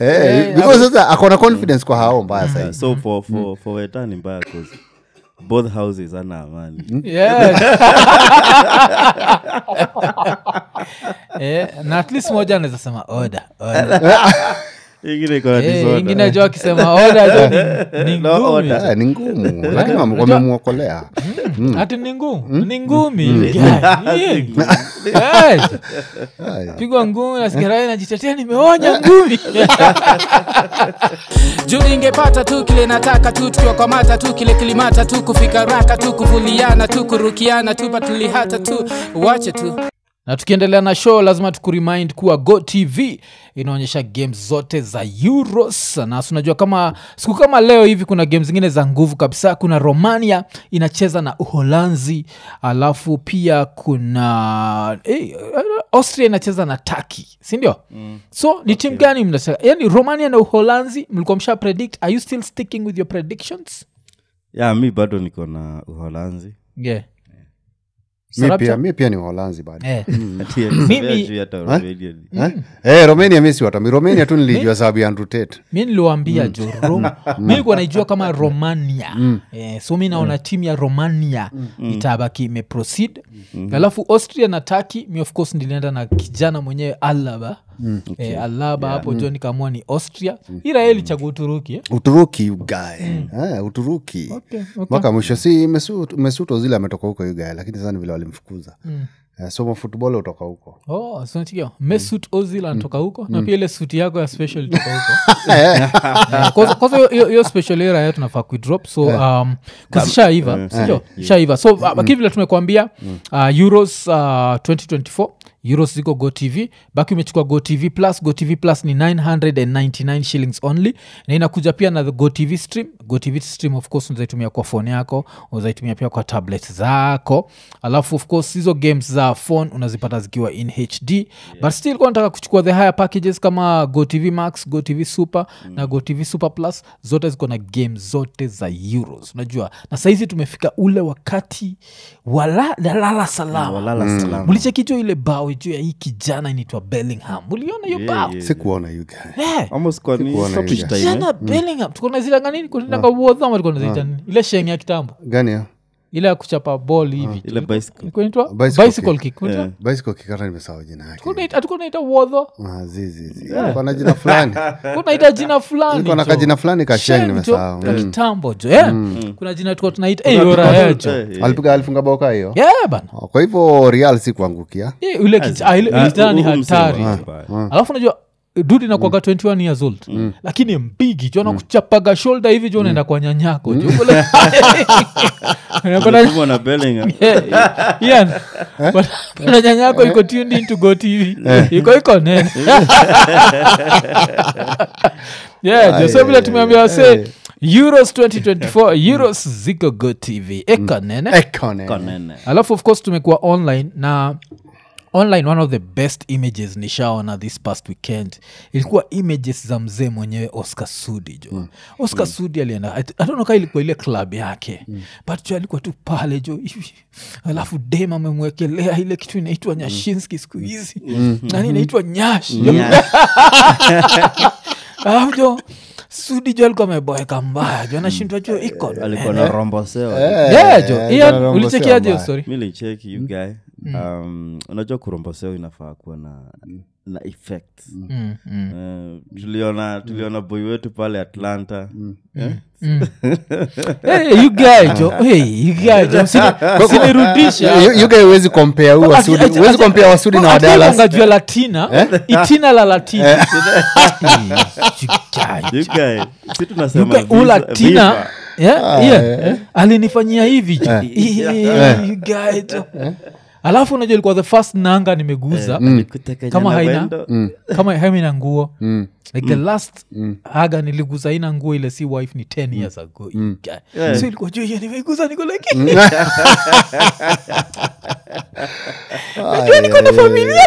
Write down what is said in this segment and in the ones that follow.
Eh, because sasa akona confidence kwa hao mbaya Yeah, sahi so for, for, for weta ni mbaya 'cause both houses ana amani Yeah. Eh, na at least moja anaweza sema oda oda ingine iko na Eh, disorder. ingine jo akisema oda jo ni- ni No ngumi order. Eh, ni ngumu lakini wame- wamemwokolea hati ni ngumu ni ngumi Yeah. Eh, Haya. pigwa ngumi nasikia najitetea nimeonya ngumi juu ningepata tu kile nataka tu tukiwakwamata tu kile kilimata tu kufika raka tu kuvuliana tu kurukiana tu patulihata tu wache tu na tukiendelea na show lazima tukuremind kuwa go tv inaonyesha games zote za euros na si unajua kama siku kama leo hivi kuna game zingine za nguvu kabisa kuna romania inacheza na uholanzi alafu pia kuna eh, austria inacheza na taki sindio mm. so ni timu gani mnacheza yani romania na uholanzi mlikuwa msha predict are you still sticking with your predictions yeah, mi bado niko na uholanzi yeah. mi Sarabcha? pia, mi pia ni uholanzi bado Eh. Ati Mimi- alisema hata Romania ni- Eh? Eh, romania mi si watami romania tu nilijua sababu ya Andrew Tate. mi niliwambia jo Rom- mi likuwa naijua kama romania eh, so mi naona timu ya romania itabaki imeproceed alafu austria na taki mi of course nilienda na kijana mwenyewe alaba eh, alaba hapo jo nikaamua ni austria ira yeye ilichagua uturuki eh? uturuki ugae eh, uturuki Okay, okay. mpaka mwisho si Mesut- mesut ozil ametoka huko ugae lakini sasa ni vile walimfukuza eh, somo futbol utoka huko Oh, so unasikia, mesut ozil anatoka huko na pia ile suti yako ya special ilitoka huko Eh, kwanza- kwanza hiyo- hiyo- hiyo special era ya tunafaa kuidrop so um, kuzishaiva sindio shaiva so uh, lakini vile tumekuambia uh, euros uh, 2024 euros ziko go tv baki umechukua go tv plus go tv plus ni 999 shillings only na inakuja pia na the go tv stream go tv stream of course unazaitumia kwa phone yako unazaitumia pia kwa tablet zako alafu of course hizo games za phone unazipata zikiwa in hd yeah. but still kwa nataka kuchukua the higher packages kama go tv max go tv super mm. na go tv super plus zote ziko na game zote za euros unajua na sahizi tumefika ule wakati wala dalala salama walala salama mlichekijo ile bao juu ya hii kijana inaitwa bellingham uliona hiyo Yeah, bao yeah. sikuona ugae Eh, almost kwa ni Sikuona stoppage hiyo. time, eh? jana bellingham tukona zilanga nini kunitanga uodhama tukona zita nini ile sheng ya kitambo gani ya ile ya kuchapa ball hivi ile bicycle kunaitwa Bicycle bicycle kick kunaitwa Yeah. bicycle kikata nimesahau jina yake hatukunaita uodho Ah, zizizi alikuwa na jina fulani kunaita jina fulani alikuwa na jo. kajina fulani kasheng Sheng jo, nimesahau ka Mm. kitambo jo eh? kuna jina tuka tunaita eh, yora jo Eh, eh. alipiga alifunga boka hiyo yeah, bana Oh, kwa hivyo real si kuangukia Eh, ule kij- ah, ile- ile Ah, kijana ni huu msemo hatari wa- jo. wa- alafu najua dudi nakwaga 21 years old lakini mpigi jo nakuchapaga shoulder hivi jo unaenda kwa nyanyako jo Ule- Unakwenda- Unapigwa na Bellingham. Ian, bwana nyanyako iko tuned into go tv iko iko nene yeah jo so vile tumeambia wase euros 2024 euros ziko go tv iko nene ekone Konene. alafu of course tumekuwa online na online one of the best images nishaona this past weekend ilikuwa images za mzee mwenyewe oscar sudi jo mm. oscar mm. sudi alienda atonoka ilikuwa ile club yake mm. but jo alikuwa tu pale jo hivi alafu dem amemwekelea ile kitu inaitwa nyashinski siku hizi mm. nani inaitwa nyash alafu jo sudi jo alikuwa ameboeka mbaya jo anashindwa jo iko alikuwa na rombosewa yeah jo Eh, Ian, Rombo ulichekiaje hiyo Sema. story mi licheki you guy um, unajua kuromboseo inafaa kuwa na na effect mm, mm. Eh, tuliona tuliona boy wetu pale atlanta Eh? hey, you guy jo hey, you guy jo Usini- usinirudishe yuga huwezi kompea huu wasudi Ati- huwezi ati- kompea wasudi na ati wadalas ungajua latina itina la latina Eh, you You guy, guy, si you tunasema guy, visa- ulatina viva. Yeah, yeah. alinifanyia hivi jo Eh, you guy jo alafu unajua ilikuwa the first nanga nimeguza Alikuteka Kama nyana haina- wendo. kama haina nguo like the last haga niliguza ina nguo ile si wife ni 10 years ago you guy. Yeah. so ilikuwa juu hiyo nimeguza niko like niko na familia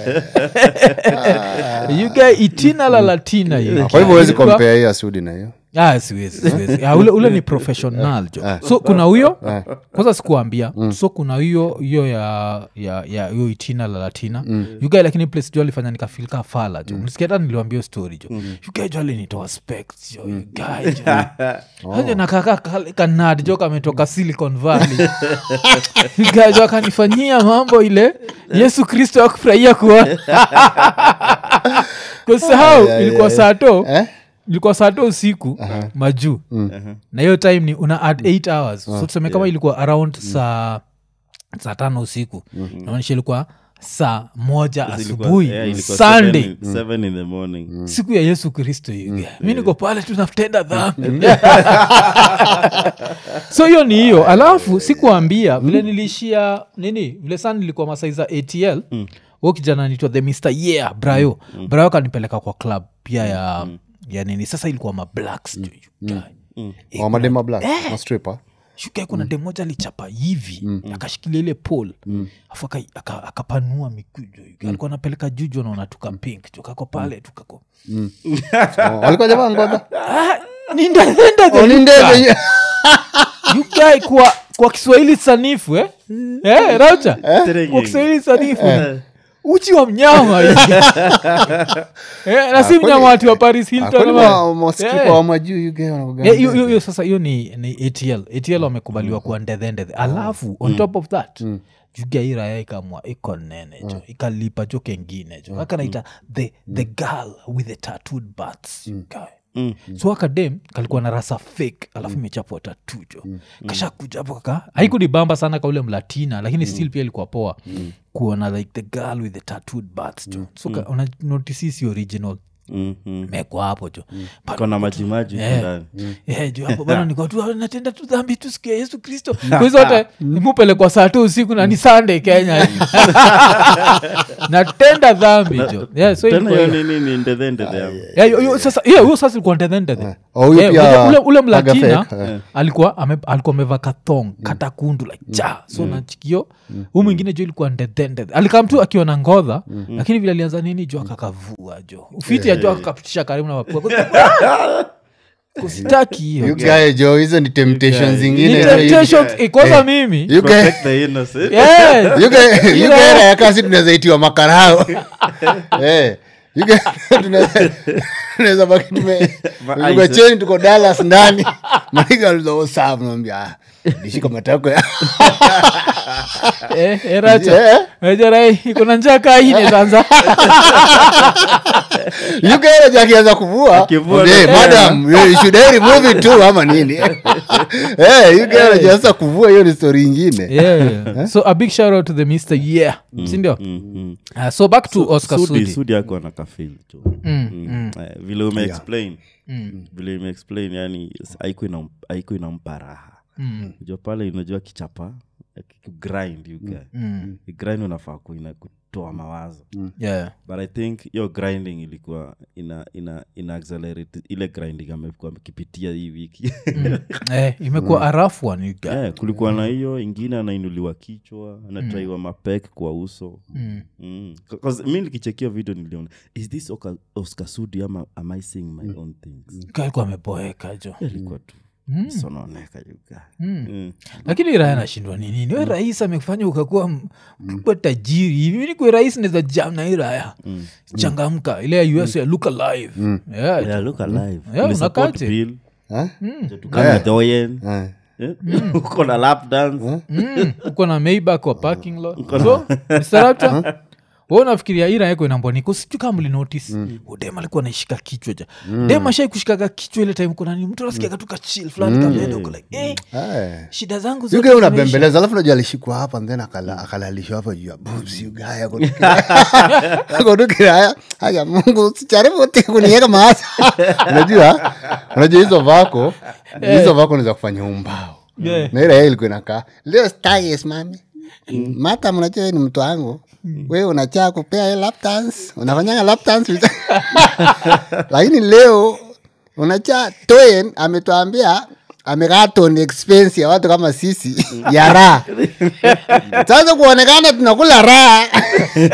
you guy itina la latina hiyo kwa hivyo huwezi Ilikuwa- kompea hii asudi na hiyo Ah, siwezi siwezi Ah, ule, ule ni professional jo so kuna huyo kwanza sikuambia so kuna hiyo hiyo ya ya ya hiyo itina la latina yugae lakini place jo alifanya nikafilika fala jo mlisikia hata niliwambia hiyo story jo yugae jo alinitoa specs jo yugae jo aje nakaka kanad jo kametoka silicon valley yugae jo akanifanyia mambo ile yesu kristo akufurahia kuona kusahau ilikuwa saa to Eh? ilikuwa saa to usiku majuu na hiyo time ni una add 8 hours so tuseme kama ilikuwa around saa saa tano usiku namaanisha ilikuwa saa moja Ilikuwa- asubuhi yeah, ilikuwa sunday seven- seven in the morning siku ya yesu kristo hiyo mi niko pale tunatenda dhambi so hiyo ni hiyo alafu sikuambia vile niliishia nini vile sana nilikuwa masai za atl mm. kijana nitwa the mr yeah brayo mm. brayo kanipeleka kwa club pia ya ya nini sasa ilikuwa mablacks mm. Wa madema black mastripa shuka kuna dem moja alichapa hivi akashikilia ile pol afu aka- aka- akapanua mikujo alikuwa anapeleka juju naona tuka pink tukako pale tukako walikuwa jamaa ngoja ni ndadenda the ni ndege yukai kwa kwa kiswahili sanifu eh? eh, raucha kwa Terengeng. kiswahili sanifu uchi wa mnyama eh, na si mnyama wati wa paris hilton ama- mastripa Eh. wa majuu yuge wanakuga- Eh, hiyo- hiyo hiyo sasa hiyo ni, ni atl atl wamekubaliwa kuwa ndedhendedhe alafu on top of that juga hii raya ikamwa iko nene jo ikalipa jo kengine jo akanaita the, the girl with the tattooed bats Guy. so akadem kalikuwa na rasa fake alafu imechapwa tatu jo kasha kuja hapo kaka haikunibamba sana kaule mlatina lakini still pia ilikuwa poa kuona like the girl with the tattooed bats jo so ka- una notice si original Mhm. mekwa hapo jo But kona majimaji huko Eh. ndani Eh, juu hapo bana niko tu natenda tu dhambi tu siku ya yesu kristo kwizote mupelekwa saa tu usiku na ni sunday kenya natenda dhambi jo yeah, so tena ilikuwa hiyo hiyo. nini ni ndethe ndethe yangu Yeah, hiyo- hiyo sasa yeah, huyo sasa ilikuwa ndedhendedhe Oh, huyo Eh, pia ule- ule, ule mlatina Agafek, eh. alikuwa ame, alikuwa ameva kathong katakundu like ja so nachikio huu mwingine jo ilikuwa ndedhendedhe alikam tu akiwa na ngodha lakini vile alianza nini jo akakavua jo ufiti ya jo akakapitisha karibu na mapua kusitaki hiyo yugae jo hizo ni temptation Ni zingine temptations, eh, kwanza mimi Yugae- protect the innocent Yes. yugae- yugae raya kasi tunaweza itiwa makarao Eh, yugae tunaweza- tunaweza baki tume- Ma- tuko ice. cheni tuko dalas ndani maigaluzaosafu dishika matako ya Eh, eh, Racha. Eh, Eh, Jerai, iko na njaa kaa hii inaanza. yugae jakianza kuvua Akivua Eh, na- madam you should I remove it too ama nini Eh, yugae jaanza kuvua hiyo ni story ingine Yeah, yeah. so a big shout out to the mr yeah sindio Mhm. uh, so back to oscar sudi sudi sudi ako na kafil tu Mm. Eh, vile umeexplain vile umeexplain yani haiku ina- haiku inampa raha jua pale unajua kichapa grind you guy. grind unafaa kuina kutoa mawazo yeah but i think hiyo grinding ilikuwa ina ina ina accelerate ile grinding amekuwa akipitia hii wiki eh, imekuwa a rough one you guys. yeah, kulikuwa na hiyo ingine anainuliwa kichwa anatraiwa mapek kwa uso Mm. Mm. 'Cause mi nikichekia video niliona is this Oka- oscar sudi ama am i seeing my own things kalikuwa ameboeka jo ilikuwa tu sononeka yuga Mm. lakini raya nashindwa ni nini we rais amekufanya ukakuwa m- ukakuwa tajiri hivi mi nikwe rais naweza jam na hii raya changamka ile ya us ya look alive yeah, Yeah, look alive. Yeah, Ulisupport unakate. Bill, Eh? tukana Doyen, Eh. eh, uko na lap dance Mm, uko na maybak wa parking lot so Mr. Raptor, wewe unafikiria ira yako inamboniko sijui kama mlinotice udem alikuwa naishika kichwa ja dem ashai kushikaga kichwa ile time kuna nini mtu anasikiaga tu kachil fulani kameenda uko like eh, Eh. shida zangu zote yugae zimeisha. unabembeleza alafu najua alishikwa hapa then akala- akalalishwa hapa juu ya boobs yugaya akotukiraya haya mungu sijaribu ti kunieka maasa unajua unajua hizo vako hizo vako ni za kufanya umbao Yeah. na ile yeye ilikuwa inakaa leo sitaki simami mata mnajua wewe ni mtu wangu wewe unachaa kupea hiyo lap dance unafanyanga lap dance with- lakini leo unacha toen ametuambia amegaton expense ya watu kama sisi ya raha sasa kuonekana tunakula raha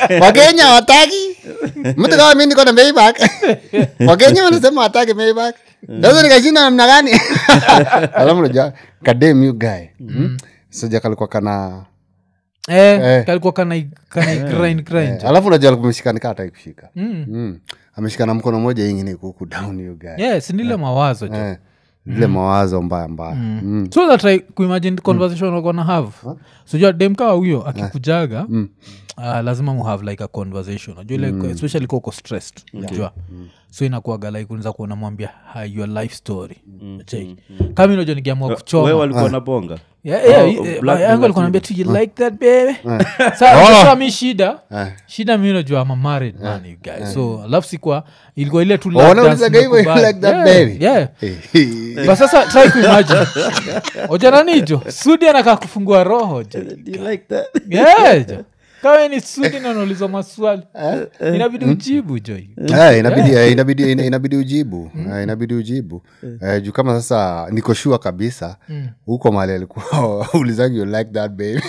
wakenya wataki mtu kama mi niko na maybach wakenya wanasema wataki maybach sasa nikashinda namna gani alafu najua kadem you guy mm. soja kalikuwa kana eh, Eh. kalikuwa kana kana grind grind alafu najua alikuwa ameshikanika hata kushika Mm. mm. ameshikana mkono moja ingine kuku down you guy yes nile mawazo jo eh, zile mawazo mbaya mbaya mm. so that I kuimagine conversation mm. gonna have sijua demkaa huyo akikujaga uh, lazima muhave like a conversation najua like, especially koko stressed najua so inakuaga like unaweza kuona mwambia hi, your life story Cheki. kama inajo nikiamua we kuchoma walikuwa na bonga Yeah, yeah, Oh, eh, black my uncle and alikuwa ananiambia tu you like that baby Sa- sa mi shida shida mi najua ama married man you guys so alafu sikwa ilikuwa ile tu lap dance wanaulizaga hivyo you nimekubali. like that Yeah, baby yeah Eh, but sasa try kuimagine ojananijo sudi anakaa kufungua roho jo Do you like that? yeah, jo kawe ni sudi nanauliza maswali inabidi ujibu jo Eh, inabidi eh, inabidi ina- inabidi ujibu Eh, inabidi ujibu Eh, juu kama sasa niko shua kabisa huko mali alikuwa ulizangi you like that baby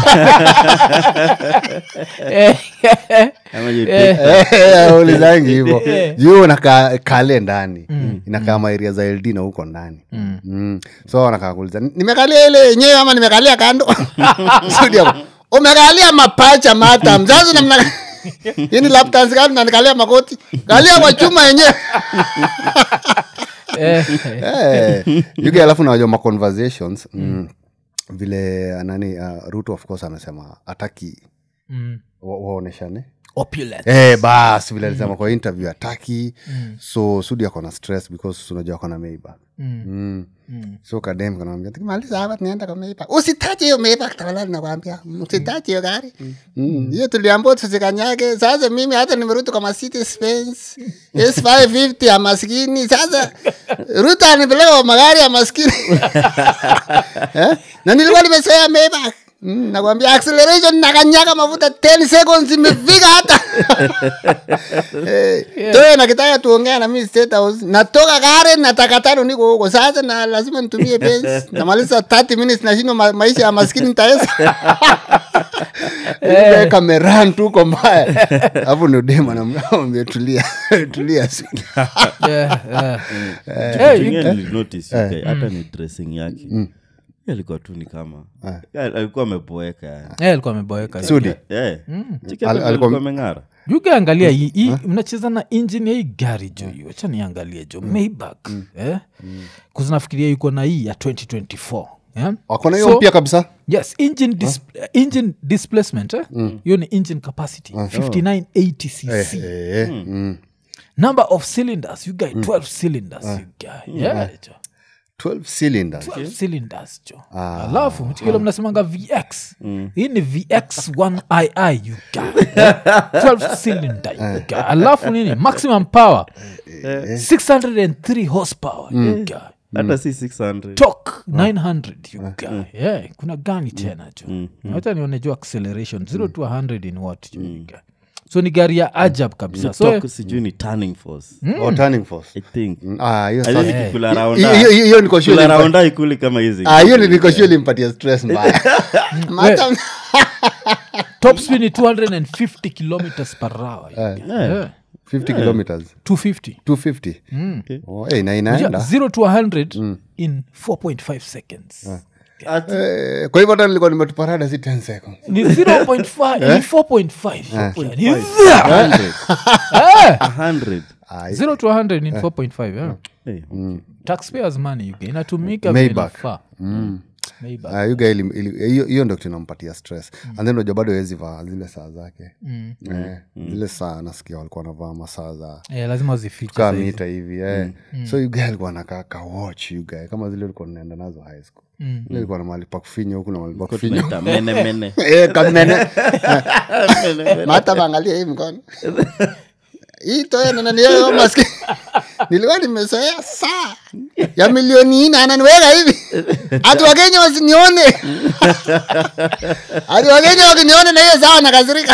Ama you Eh. take- Eh, ulizangi hivo Eh. juu nakaa kale ndani inakaa maeria za ld na huko ndani Mm. so wanakaa kuuliza nimekalia ile yenyewe ama nimekalia kando Studio. umekalia mapacha mata mzazi namna hii ni laptop kama nanikalia makoti kalia kwa chuma yenyewe Eh, Eh, yuge alafu nawajua ma conversations mm, vile nani uh, ruto of course amesema ataki mm. wa- waoneshane opulent Eh, bas vile alisema kwa interview ataki so sudi ako na stress because unajua ako na meiba Mm. mm. Mm. so kadem kanamwambia tukimaliza hapa tunaenda kwa meiba usitache hiyo meiba tafadhali nakwambia usitache hiyo gari Mm. hiyo tuliambua tusikanyage sasa mimi hata nimerudi kwa Mercedes Benz S550 ya maskini sasa ruta anipeleka kwa magari ya maskini eh? na nilikuwa nimesoea meiba Mm, nakwambia acceleration nakanyaga mafuta 10 seconds imefika hata Eh, toe nakitaka tuongea na mimi state house natoka gare nataka tano niko huko sasa na lazima nitumie pesa namaliza 30 minutes nashindwa ma, maisha ya maskini nitaweza Ile kameran tu uko mbaya hapo ndio dema namwambia tulia tulia sweet. Yeah, yeah. Kitu Eh, kingine nilinotice, you guy, hata ni dressing yake Yeye alikuwa tu ni kama Yeye alikuwa ameboeka yani. Eh, alikuwa ameboeka Sudi Eh, chiki Al- hata alikuwa- alikuwa ameng'ara yukiangalia hii hii- mnacheza na injini ya hii gari jo hiyo wacha niangalie jo maybach eh? kuzinafikiria yuko na hii ya 2024 yeah? wako na hiyo So- mpya kabisa yes engine, dis- engine displacement eh? hiyo ni engine capacity 5980 cc Eh, mm. number of cylinders you guy 12 cylinders you guy yeah, jo 12 cylinders 12 cylinders jo alafu mchikile mnasemanga vx hii ni vx 1ii you guy 12 cylinder you guy alafu nini maximum power 603 horsepower you guy hata si 600 tok 900 you guy yeah kuna gani tena jo hata nione jo acceleration 0 to 100 in what jo you guy so ni gari ya ajab kabisa so Talk sijui ni turning force or turning force i think Mm, ah, hiyo I sasa- think kula hiyo- raunda- hiyo- hiyo- hiyo niko sure kula ilimpa- raunda ikuli kama hizi Ah, hiyo niko sure ilimpatia stress mbaya Mata- top speed ni 250 kilometers per hour you guy. Yeah. 50 kilometers 250 250 Okay. oh, eh, na Yeah, inaenda 0 to 100 in 4.5 seconds Ati- Eh, kwa hivyo hata nilikuwa nimetuparada si 10 seconds ni 0.5 ni 4.5 Ni there. 100. Eh, 100. Ah, 0 to 100 in 4.5 yeah. Hey, taxpayers money you get. inatumika Maybach. vile inafaa. Maybach. ah, you guy ili- ili- hiyo hiyo ndo kitu inampatia stress and then unajua bado hawezi vaa zile saa zake Mm. eh, zile saa nasikia walikuwa wanavaa masaa za Eh, lazima zifiche kaa saizi. mita hivi eh. so you guy alikuwa nakaa ka watch you guy kama zile ulikuwa naenda nazo high school Mm. ile ilikuwa na mahali pa kufinya huku na mahali pa kufinya tunaita mene mene Eh, kamene mata maangalia hii mkono hii toya nananiweka maski nilikuwa nimezoea saa ya milioni nne ananiweka hivi hati wakenya wasinione hati wakenya wakinione na hiyo saa nakasirika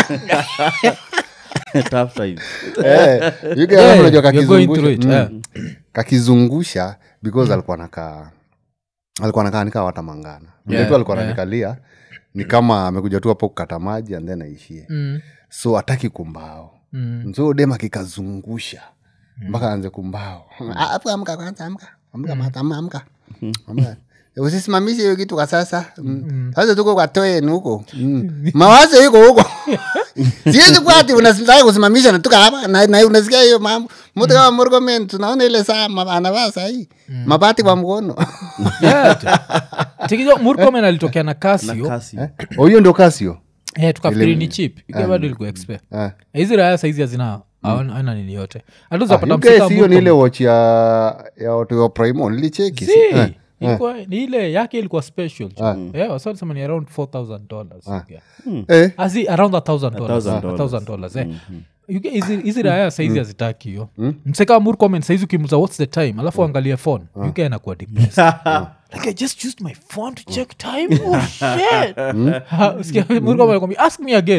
Tough time. Eh, you guys Yeah, unajua you're going through it, kakizungusha yeah. mm. kakizungusha because alikuwa nakaa alikuwa nakaa nikaa watamangana vile Yeah, tu alikuwa yeah. nanikalia ni kama amekuja tu hapo kukata maji and then aishie Mm, so ataki kumbao mm. so dem akikazungusha mpaka aanze kumbao Ah, hapo amka kwanza amka amka mata ama amka amka usisimamishe hiyo kitu kwa sasa Mm. sasa tuko kwa toen huko Mm. mawazo iko huko siwezi kuwa ati unataka kusimamisha natuka hapa na, na unasikia hiyo mambo mtu kama Murkomen tunaona ile saa ma- anavaa sahii mabati kwa mkono Yeah, jo. Chikijo, murkomen alitokea na na kasio kasi Oh, hiyo ndio kasio Eh, tukafikiri ni chip Ikawa bado ilikuwa expe Eh. hizi raya saizi hazina hawana- haina nini yote hatuzapata You guys, hiyo ni ile watch ya ya watu wa primo nilicheki si? Eh. ni ile yake ilikuwa special yeah, wasalisema ni around 4000 dollars yeah. Eh. Asi, around a thousand dollars. thousand A thousand dollars, eh. You get- hizi- hizi raya saizi hazitaki hiyo mseka murkomen saizi ukimuza whats the time alafu angalie phone uk anakuwa depressed like i just used my phone to check time oh shit Ha, usikia murkomen anakwambia, ask me again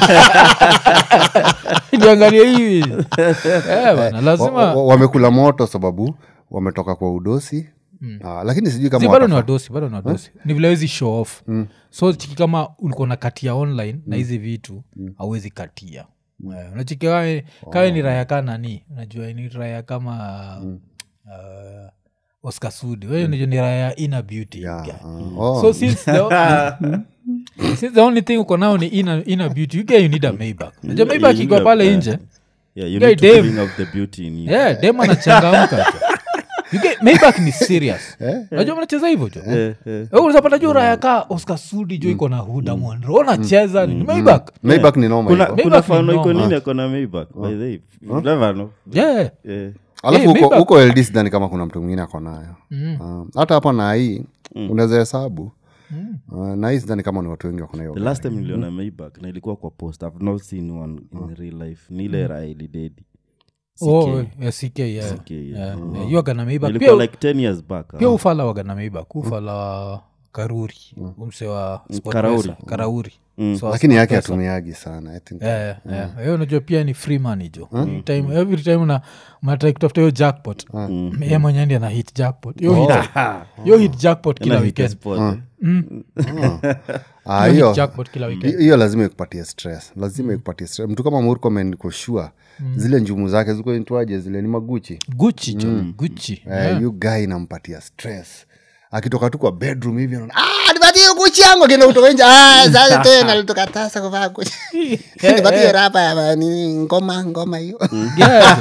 niangalie hivi Eh, bana, Wa- lazima wa- wamekula moto sababu wametoka kwa udosi Ah, lakini sijui kama Si, bado ni watafa- wadosi bado ni wadosi ni vile wezi show off so chiki kama ulikuwa na katia online na hizi vitu hauwezi katia Eh, unachiki kawe, kawe ni raya ka nani unajua ni raya kama uh, oscar sudi wewe unajua ni raya ina beauty Yeah, guy. ah, oh. so since the, since the only thing uko nao ni ina, ina beauty you get you need a maybach unajua maybach you iko need a- pale yeah. nje yeah, you Guy need to Dave. bring out the beauty in you yeah dem anachangamka jo. You get- maybach ni serious unajua mnacheza hivyo jo Eh, eh. unazapata juu raya ka oscar sudi jo iko na huda mwanro unacheza ni maybach Maybach ni noma kuna, hivyo. kuna Maybach ni fano iko noma. nini akona maybach by the way You never know yeah Eh, alafu Eh, huko Maybach- huko LD sidhani kama kuna mtu mwingine ako nayo Ah, hata hapo na hii unaweza hesabu Ah, na hii sidhani kama ni watu wengi wako nayo the last time niliona maybach na ilikuwa kwa post i've not seen one in real life ni ile raha ilidedi oh yeah, ck yeah CK, yeah. yeah yeah, you agana maybach ilikuwa pia like 10 years back pia ah. ufala wagana maybach ufala wa karuri umse wa Sport Karauri. Pesa, karauri So, lakini yake Sport Pesa. hatumiagi sana I think. Yeah, yeah. hiyo unajua pia ni free money jo time, every time una mnatrai kutafuta hiyo jackpot ye mwenyewe ndi ana hit jackpot yo hit, yo hit jackpot kila Ina hit a weekend spot, eh. Ah, Yo hit hiyo jackpot kila weekend hiyo lazima ikupatie stress lazima ikupatie stress mtu kama murkomen koshua zile njumu zake ziko intwaje zile ni maguchi guchi jo guchi Eh, yu guy inampatia stress akitoka tu kwa bedroom hivi anaona, "Ah, nipatie hiyo guchi yangu akienda kutoka nje "Ah, sasa tena alitukatasa kuvaa guchi nipatie rapa ya nini ngoma ngoma hiyo Yeah,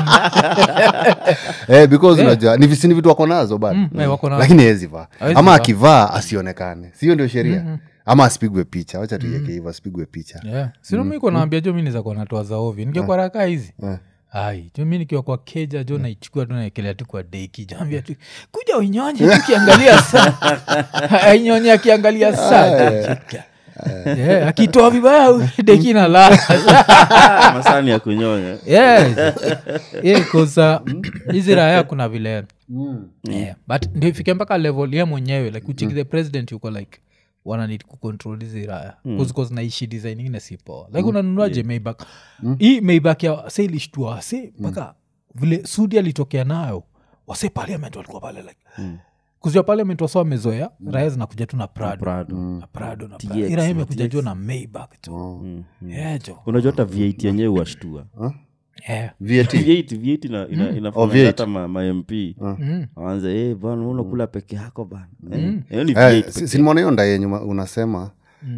eh, because unajua ni visini vitu wako nazo bado eh, wako na- lakini hezi vaa Hawezi ama vaa. akivaa asionekane sio ndio sheria ama asipigwe picha wacha tuieke hivyo asipigwe picha yeah. sinomiko naambia jo mi nizakuwa natoa za ovi nikiwa raka hizi ai jo mi nikiwa kwa keja jo naichukua tu naekelea tu kwa deki jaambia tu kuja unyonye tukiangalia saa ainyonye akiangalia saa yeah, akitoa vibaya deki na lala masani ya kunyonya yes. yeah, 'cause, uh, hizi raya kuna vile yeah. but ndio ifike mpaka level ye mwenyewe like uchiki the president yuko like wananid kucontrol hizi raya mm. naishi design ingine si poa like unanunuaje maybach hii maybach ya wase ilishtua wase mpaka vile sudi alitokea nayo wase parliament walikuwa pale like mm kuzia parliament wasa wamezoea raya zinakuja tu na prado Prado. na prado na TX, prado ira imekuja juu na maybach tu yeah, jo unajua hata v8 yenyewe washtua yeah. VAT. v8 v8 ina, ina, Oh, inafanya V8. hata ma, ma mp waanze hey, bana unakula peke yako bana Eh, hiyo ni Eh, v8 si- sinimwona hiyo ndaye nyuma unasema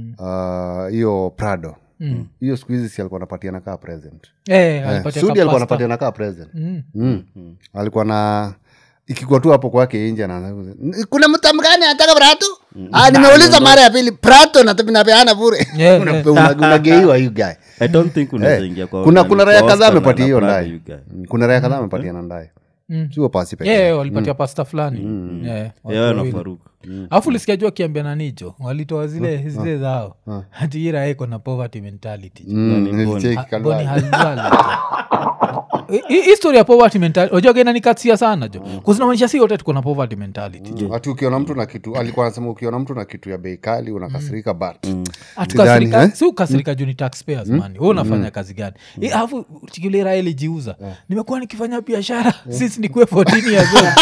ah, hiyo prado hiyo siku hizi si alikuwa anapatia nakaa present Eh, Eh, alipatia sudi alikuwa kapasta. anapatia nakaa present Mm. alikuwa na ikikuwa tu hapo kwake inje na kuna mtam gani anataka prato ah, nimeuliza mara ya pili prato nat- napeana bure Yeah, Una- yeah. una- unageiwa you guy i don't think unaweza Eh, ingia kwa kuna nani, kuna kwa raya kadhaa Oscar na- amepatia na hiyo Prado, ndaye you guy. Mm, kuna raya kadhaa amepatia na ndaye sio pasi peke Yeah, yake. walipatia pasta fulani Yeah, watu Yeah, na wawili. Faruk. alafu lisikia juu akiambia nanijo walitoa zile zile zao hati ira iko na poverty mentality jo. Mm, Nani nilicheki Ah, kadhaa. Boni Halwala jo. Hi- hi- history ya poverty mentality ojaga inanikatia sana jo kuzinamaanisha si wote tuko na poverty mentality jo ati ukiona mtu na kitu alikuwa anasema ukiona mtu na kitu ya bei kali unakasirika but atukasirika Sidhani, eh? si ukasirika juu ni taxpayers mani we unafanya kazi gani Eh, alafu chikilira ilijiuza nimekuwa nikifanya biashara sisi nikuwe 14 years old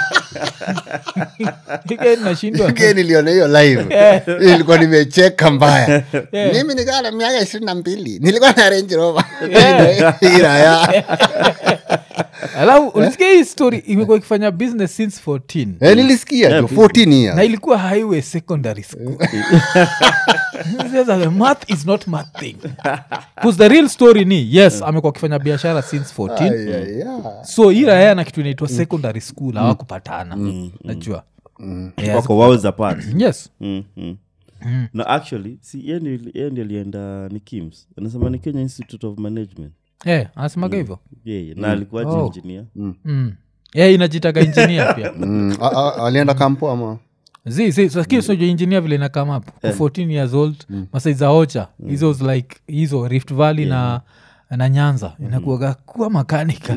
Again, nashindwa Again niliona hiyo live nilikuwa nimecheka mbaya mimi nikaa na miaka ishirini na mbili nilikuwa na range rover iraya alafu ulisikia hii story imekuwa ikifanya business since 14 Eh, nilisikia jo 14 years na ilikuwa highway secondary school Sasa the math is not math thing bcause the real story ni yes amekuwa akifanya biashara since 14 Ay, ay, ay. so hii raya na kitu inaitwa secondary school hawakupatana najua Yes. wako worlds apart yes mm, mm. no actually si ye ndi- ye ndi alienda ni kims anasema ni kenya institute of management Eh, anasemaga hivyo yeye na alikuwa Oh. engineer mm. yeah, inajitaga injinia pia Mm, a- a- alienda kampo ama zi zi so, lakini unajua engineer vile inakam up yeah. 14 years old mm. masaiza ocha hizo mm. like hizo rift valley na na nyanza inakuaga kuwa makanika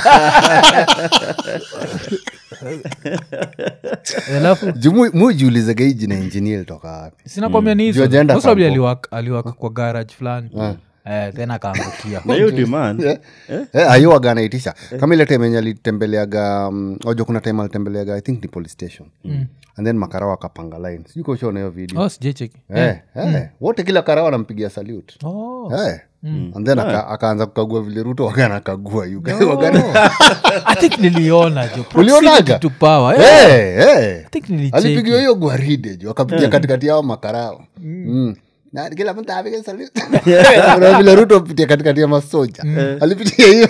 alafu mujiulizega hii jina engineer ilitoka wapi sinakwambia ni Juu hajaenda hizo kampo. aliwak aliwak kwa garage fulani eh, then akaangukia na hiyo demand eh, ayowaga anaitisha kama ile time enye alitembeleaga um, ojo kuna time alitembeleaga i think ni police station and then makarao akapanga line sijui kaushaona hiyo video oh, sijecheki eh, eh, wote kila karao anampigia salute oh. eh. and then aka- akaanza kukagua vile ruto wagana akagua ugana i think niliona jo Ulionaga? Proximity to power eh. Eh, eh. I think nilicheki. alipigiwa hiyo gwaride ju akapigia katikati yao makarao Mm. Na kila mtu apige salute. Kuna vile ruto pitia katikati ya masoja alipitia hiyo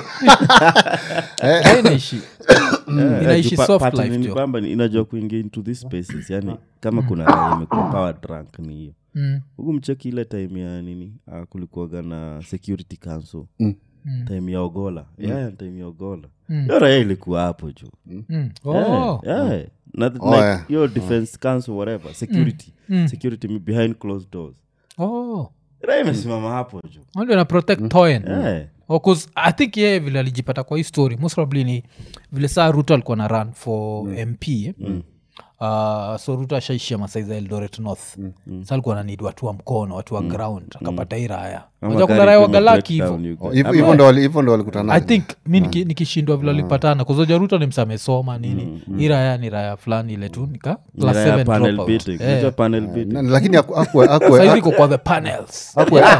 Eh, inaishi inaishi Pa- soft pattern life ni jo kwamba ni- inajua kuingia into these spaces yani kama kuna raia imekuwa power drunk ni hiyo Mm. huku mcheki ile time ya nini uh, kulikuwaga na security council Mm. time ya ogola yeah, time ya ogola hiyo raia ilikuwa hapo juu Mm. Oh. yeah, yeah. Na, Oh, like, yeah. hiyo defense council whatever security security behind closed doors Oh. raia imesimama hapo juu ndio na protect toyen yeah. Oh, 'cause i think yeye vile alijipata kwa hii story most probably ni vile saa ruto alikuwa na run for mp mm. Uh, so ruto ashaishia masaiza eldoret north mm. sa alikuwa nanid watu wa mkono watu wa ground akapata hii raya Ama Unajua kuna gari raya kwenye wagalaki breakdown hivo you Oh, get. hivyo hivyo ndo wali- hivyo ndo walikutana i think mi niki- nikishindwa vile walipatana kuzoja ruto ni msamesoma nini hii raya ni raya fulani ile tu nika Ni class raia seven panel dropout. beating. Eh. Unajua panel beating? Na- lakini aku- akue- akue- Saizi iko kwa the panels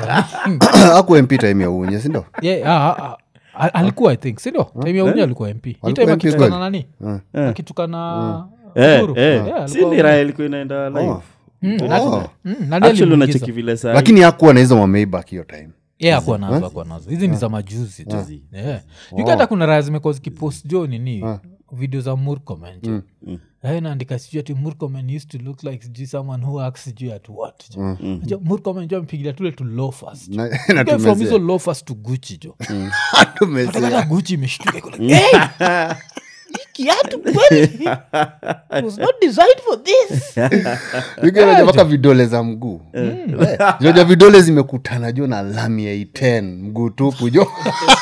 akue mp time ya unye sindo Yeah, ah, ah, ah, alikuwa i think sindio time ya unye alikuwa mp hii Alikuwa time MP akitukana kweli? nani akitukana Eh, Uhuru. eh. Yeah, si alikuwa- ni raia ilikuwa inaenda live Mm, Oh. na- mm, nani actually alimuingiza? unacheki vile saa lakini akuwa na hizo mameibak hiyo time Yeah, akuwa nazo akuwa nazo hizi ni za majuzi tu Yeah. You get hata kuna raya zimekuwa zikipost jo nini video za murkomen jo Raia inaandika sijui ati murkomen used to look like sijui someone who acts sijui at what jo Jo, murkomen jo amepigilia tule tu lofas Na- na from tumezea. hizo lofas to guchi jo Tumezea. hata guchi imeshtuka iko like, hey! hii kiatu kweli It was not designed for this Wiki unajua mpaka vidole za mguu Eh, joja vidole zimekutana jo na lami ya iten mguu tupu jo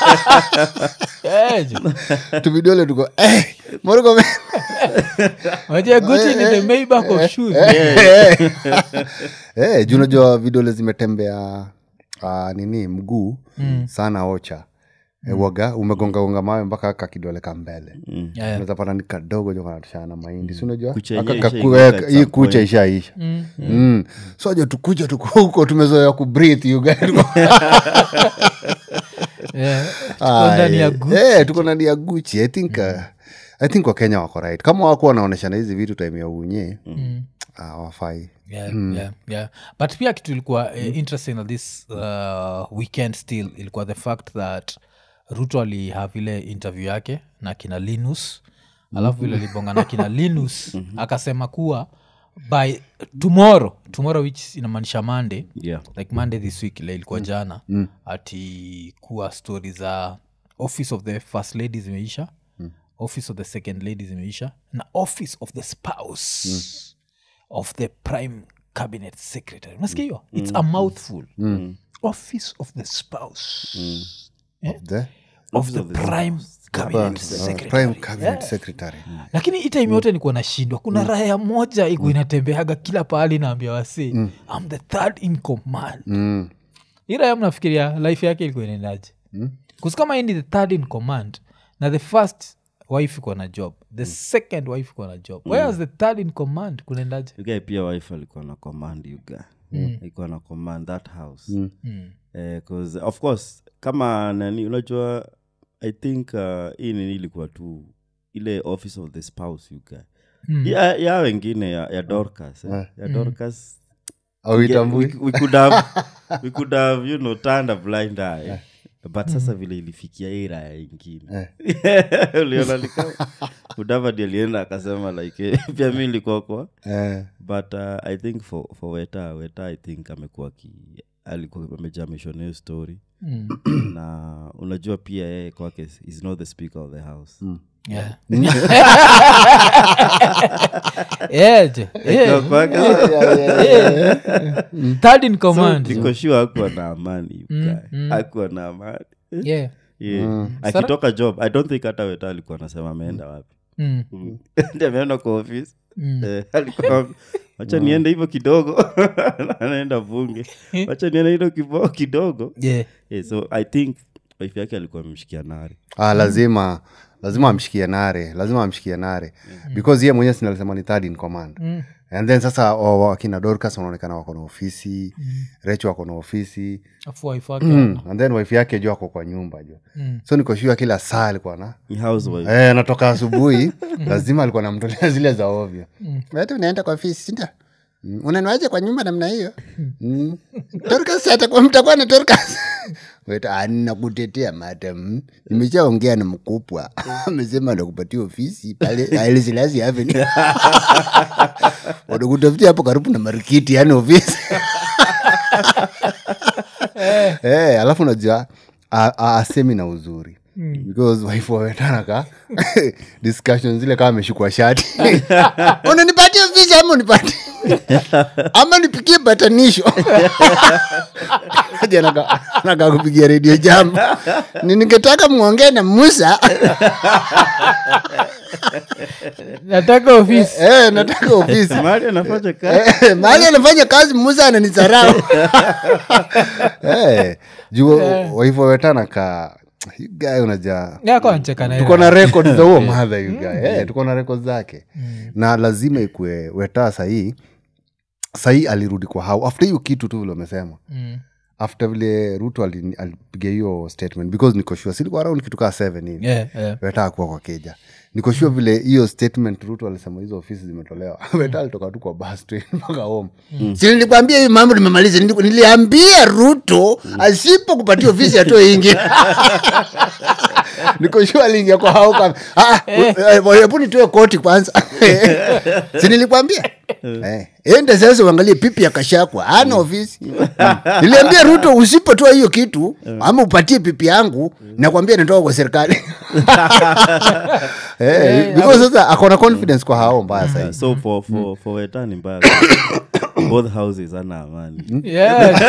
Eh, jo. tu vidole tuko eh, Morocco- Unajua guchi ni the Maybach of shoes Eh, juu unajua vidole zimetembea uh, nini mguu sana ocha mm. waga umegongagonga mawe mpaka aka kidole ka mbele Yeah. unaweza pata ni kadogo jo kanatoshana mahindi si unajua Kucha Aka yenyewe kaku- ishaingia eh, at hii some kucha point. ishaisha Mm. so jo tukuja tuko huko tumezoea kubreathe you guys. Yeah. Tuko ndani ya Aye. Gucci. Eh, tuko ndani ya guchi i think uh, i think wakenya wako right kama wako wanaoneshana hizi vitu time ya unye mm. uh, wafai yeah, yeah, yeah. but pia kitu ilikuwa uh, interesting na this uh, weekend still ilikuwa the fact that ruto alihave ile interview yake na kina linus alafu vile libonga na kina linus akasema kuwa by tomorrow tomorrow which inamaanisha monday yeah. like monday this week ile ilikuwa jana ati kuwa stori za office of the first lady zimeisha office of the second lady zimeisha na office of the spouse of the prime cabinet secretary unasikia hiyo it's a mouthful office of the spouse the of the prime cabinet uh, secretary prime cabinet secretary lakini hii time yote nikuwa nashindwa kuna raya moja iku inatembeaga kila pahali naambia wasi I'm the third in command mm. hii raya mnafikiria life yake ilikuwa inaendaje mm. kama hii ni the third in command na the first wife iko na job the second wife iko na job mm. whereas the third in command kunaendaje ugae pia wife alikuwa na command yuga alikuwa na command that house Eh, 'cause of course kama nani unajua i think uh, hii nini ilikuwa tu ile office of the spouse you guy ya, ya wengine ya, ya dorcas eh? ya dorcas auitambui we, we could have we could have you know turned a blind eye but sasa vile ilifikia hii raya ingine uliona likama udavadi alienda akasema like eh, pia mi nilikuwa kwa Eh, but uh, i think for, for weta weta i think amekuwa ki alikuwa amejamishwa hiyo story na unajua pia yeye kwake is not the speaker of the house Yeah. Yeah, je. Yeah. Kwake, Third in command. niko sure akuwa na amani akuwa na amani Yeah. yeah. akitoka job i don't think hata weta alikuwa anasema ameenda wapi Mm. Ndi ameenda kwa ofisi Eh, alikuwa wacha niende hivyo kidogo anaenda bunge wacha niende hilo kibo kidogo Yeah. yeah, so i think wife yake alikuwa amemshikia nari ah, lazima lazima amshikie nare lazima amshikie nare because ye mwenyewe sinalisema ni third in command Mm. and then sasa wa- wa- wakina dorcas wanaonekana wako na ofisi recho wako na ofisi Afu wife wake mm. and then wife yake juu ako kwa nyumba jo Mm. so nikoshua kila saa alikuwa na ni housewife Eh, anatoka asubuhi lazima alikuwa namtolea zile za ovyo wetu unaenda kwa ofisi sindio Mm, unaniwaje kwa nyumba namna hiyo Mm. Dorcas atakuwa mtakuwa na Dorcas. Wetu, "Ah, nakutetea madam nimeshaongea na mkubwa amesema nakupatia ofisi pale ailisilasi avenue wanakutafutia hapo karibu na marikiti yani ofisi Eh, alafu unajua a- a- asemi na uzuri because wife wawetanaka discussion zile kama ameshukwa shati unanipatia ofisi ama unipati ama nipikie batanisho Aje anaka- anaka kupigia redio jambo ni ningetaka mwongee na musa nataka ofisi eh, nataka ofisi mali anafanya kazi Eh, mahali anafanya kazi musa ananisarau Eh, juu waivo wetana ka you guy unaja yako ancheka na tuko na record za huo madha you guy. Eh, tuko na record zake na lazima ikue weta sahii sahii alirudi kwa hau after hiyo kitu tu vile amesema Mm. after vile ruto ali- alipiga hiyo statement because nikoshua silikuwa around kitu kaa seven hivi Yeah, yeah. weta kuwa kwa keja nikoshua vile hiyo statement ruto alisema hizo ofisi zimetolewa weta alitoka tu kwa bus train mpaka home si nilikwambia hiyo mambo nimemaliza Nili- niliambia ruto asipo kupatia ofisi atoe ingi nikoshua aliingia kwa hao kama "Ah, u- eh, hebu nitoe koti kwanza si nilikwambia Eh, ende sasa uangalie pipi ya kashakwa ana ofisi niliambia ruto usipotoa hiyo kitu ama upatie pipi yangu nakwambia natoka kwa serikali Eh, because sasa akona confidence kwa hao mbaya sahii so for, for, for weta ni mbaya both houses ana amani Yeah.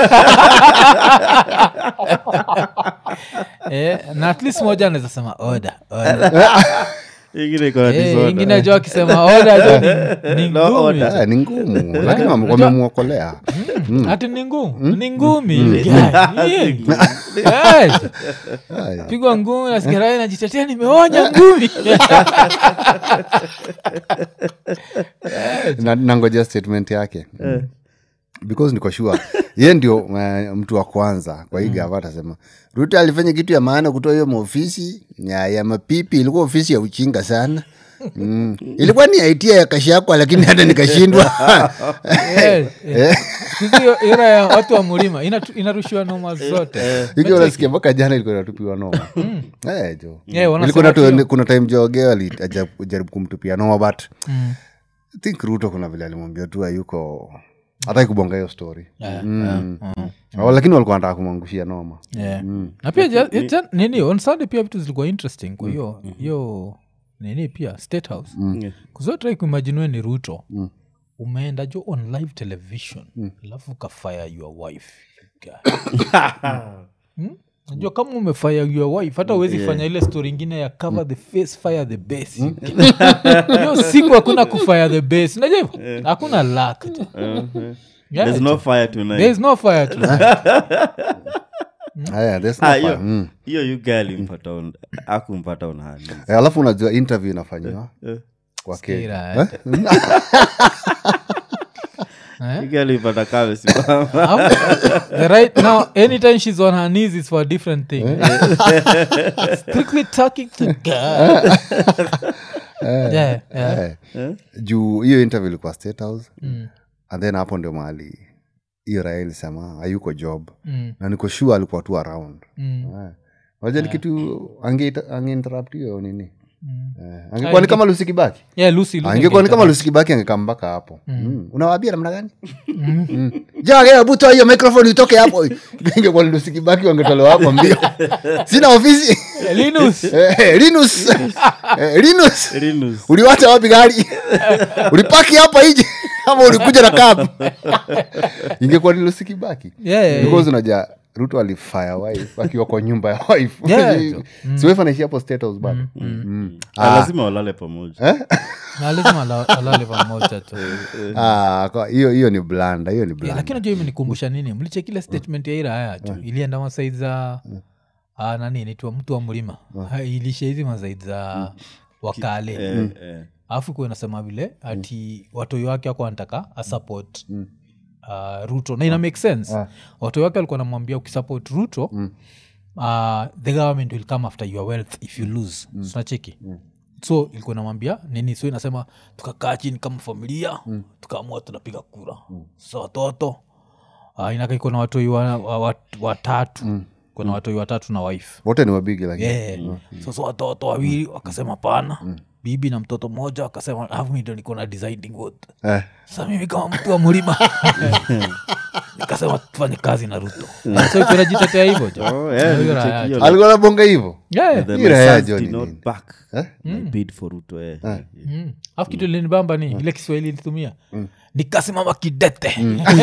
Eh, na at least moja anaweza sema oda oda. ingine iko na Eh, disorder. ingine jo akisema oda jo ni- ni No ngumi order. jo. Eh, ni ngumu lakini wame- wamemwokolea ati ni ngumu ni ngumi Yeah. Eh, pigwa ngumi nasikirai najitetea nimeonya ngumi Na- nangojea statement yake because niko sure ye ndio uh, mtu wa kwanza kwa hii gava atasema ruto alifanya kitu ya maana kutoa hiyo maofisi ya, ya mapipi ilikuwa ofisi ya uchinga sana mm. ilikuwa ni aitia ya kashakwa lakini hata nikashindwa Eh, eh. Siku hiyo era ya watu wa mulima inatu- inarushiwa noma zote hiki unasikia mpaka jana ilikuwa natupiwa noma Eh, jo Yeah, wanasema Ilikuwa natu- hiyo. kuna time joge alijaribu kumtupia noma but I think ruto kuna vile alimwambia tu ayuko hataki kubonga hiyo story Mm. Oh, lakini walikuwa nataka kumwangushia noma Yeah. na pia ja- ja- nini on sunday pia vitu zilikuwa interesting kwa hiyo hiyo nini pia state house Yeah. kuzotrai kuimajiniwe ni ruto umeenda jo on live television alafu ukafire your wife Guy. Hmm? najua kama umefire your wife hata uwezi fanya ile story ingine ya cover the face fire the base hiyo siku hakuna kufire the base najua hivyo? hakuna luck jo. Yeah, There's no fire tonight. there is no fire tonight. Aya, there's no Ah, fire. hiyo Mm. hiyo you girl alimpata on- akumpata on hand. Eh, alafu unajua interview inafanyiwa Eh. kwa Skira, Kenya. Eh? Eh? Ike alipata kame simama How- the right now anytime she's on her knees is for a different thing strictly talking to god yeah, yeah. Eh. juu hiyo interview ilikuwa state house and then hapo ndio mahali hiyo raha ilisema hayuko job Mm, na niko sure alikuwa tu around mm, Eh. waja ni kitu ange- angeinterrupt hiyo nini mm. Eh, angekuwa ni kama lusikibaki yeah lucy, Lucy angekuwa ni kama angeka- lusikibaki angekaa mpaka hapo mm. unawabia namna gani Mm. jage buto hiyo microphone itoke hapo ingekuwa ni lusikibaki wangetolewa hapo mbio sina ofisi Eh, Linus Eh, linus Eh, linus Rinus. uliwacha wapi gari ulipaki hapa ije ama ulikuja na kabu ingekuwa ni lusikibaki Yeah, yeah, because unaja ruto alifire wife akiwa kwa nyumba ya wife Yeah. si wife anaishi hapo state house bado Mm. Ah, lazima walale pamoja na lazima ala- alale pamoja tu Ah, kwa- hiyo hiyo ni blanda hiyo ni Yeah, blanda lakini najua imenikumbusha nini mlichekile statement ya iraya tu ilienda masaid za ah, nani nitwa mtu wa mlima Ha, ilisha hizi masaid za wakale Eh, eh. alafu kuwa nasema vile ati watoi wake ako anataka asupport uh, ruto na ina make sense watoi wake alikuwa namwambia ukisupport ruto uh, the government will come after your wealth if you lose sunacheki so ilikuwa namwambia nini so inasema tukakaa chini kama familia tukaamua tunapiga kura sasa watoto uh, inaka iko na watoi wa- wa- wa- watatu kuna watoi watatu na wife wote ni wabigi lakini yeah. sasa watoto wawili wakasema pana bibi na mtoto mmoja wakasema alafu mi ndo niko na deciding vote Eh. sasa mimi kama mtu wa mlima nikasema tufanye kazi na ruto so kunajitetea hivyo jo Oh, yeah, Hiyo raha check yake. hiyo. alikuwa nabonga hivo Yeah. The Hii raha ya Messiahs John did ni not nini? back my bid for Ruto, eh. Mm. alafu kitu linibamba ni ile kiswahili ilitumia nikasimama kidete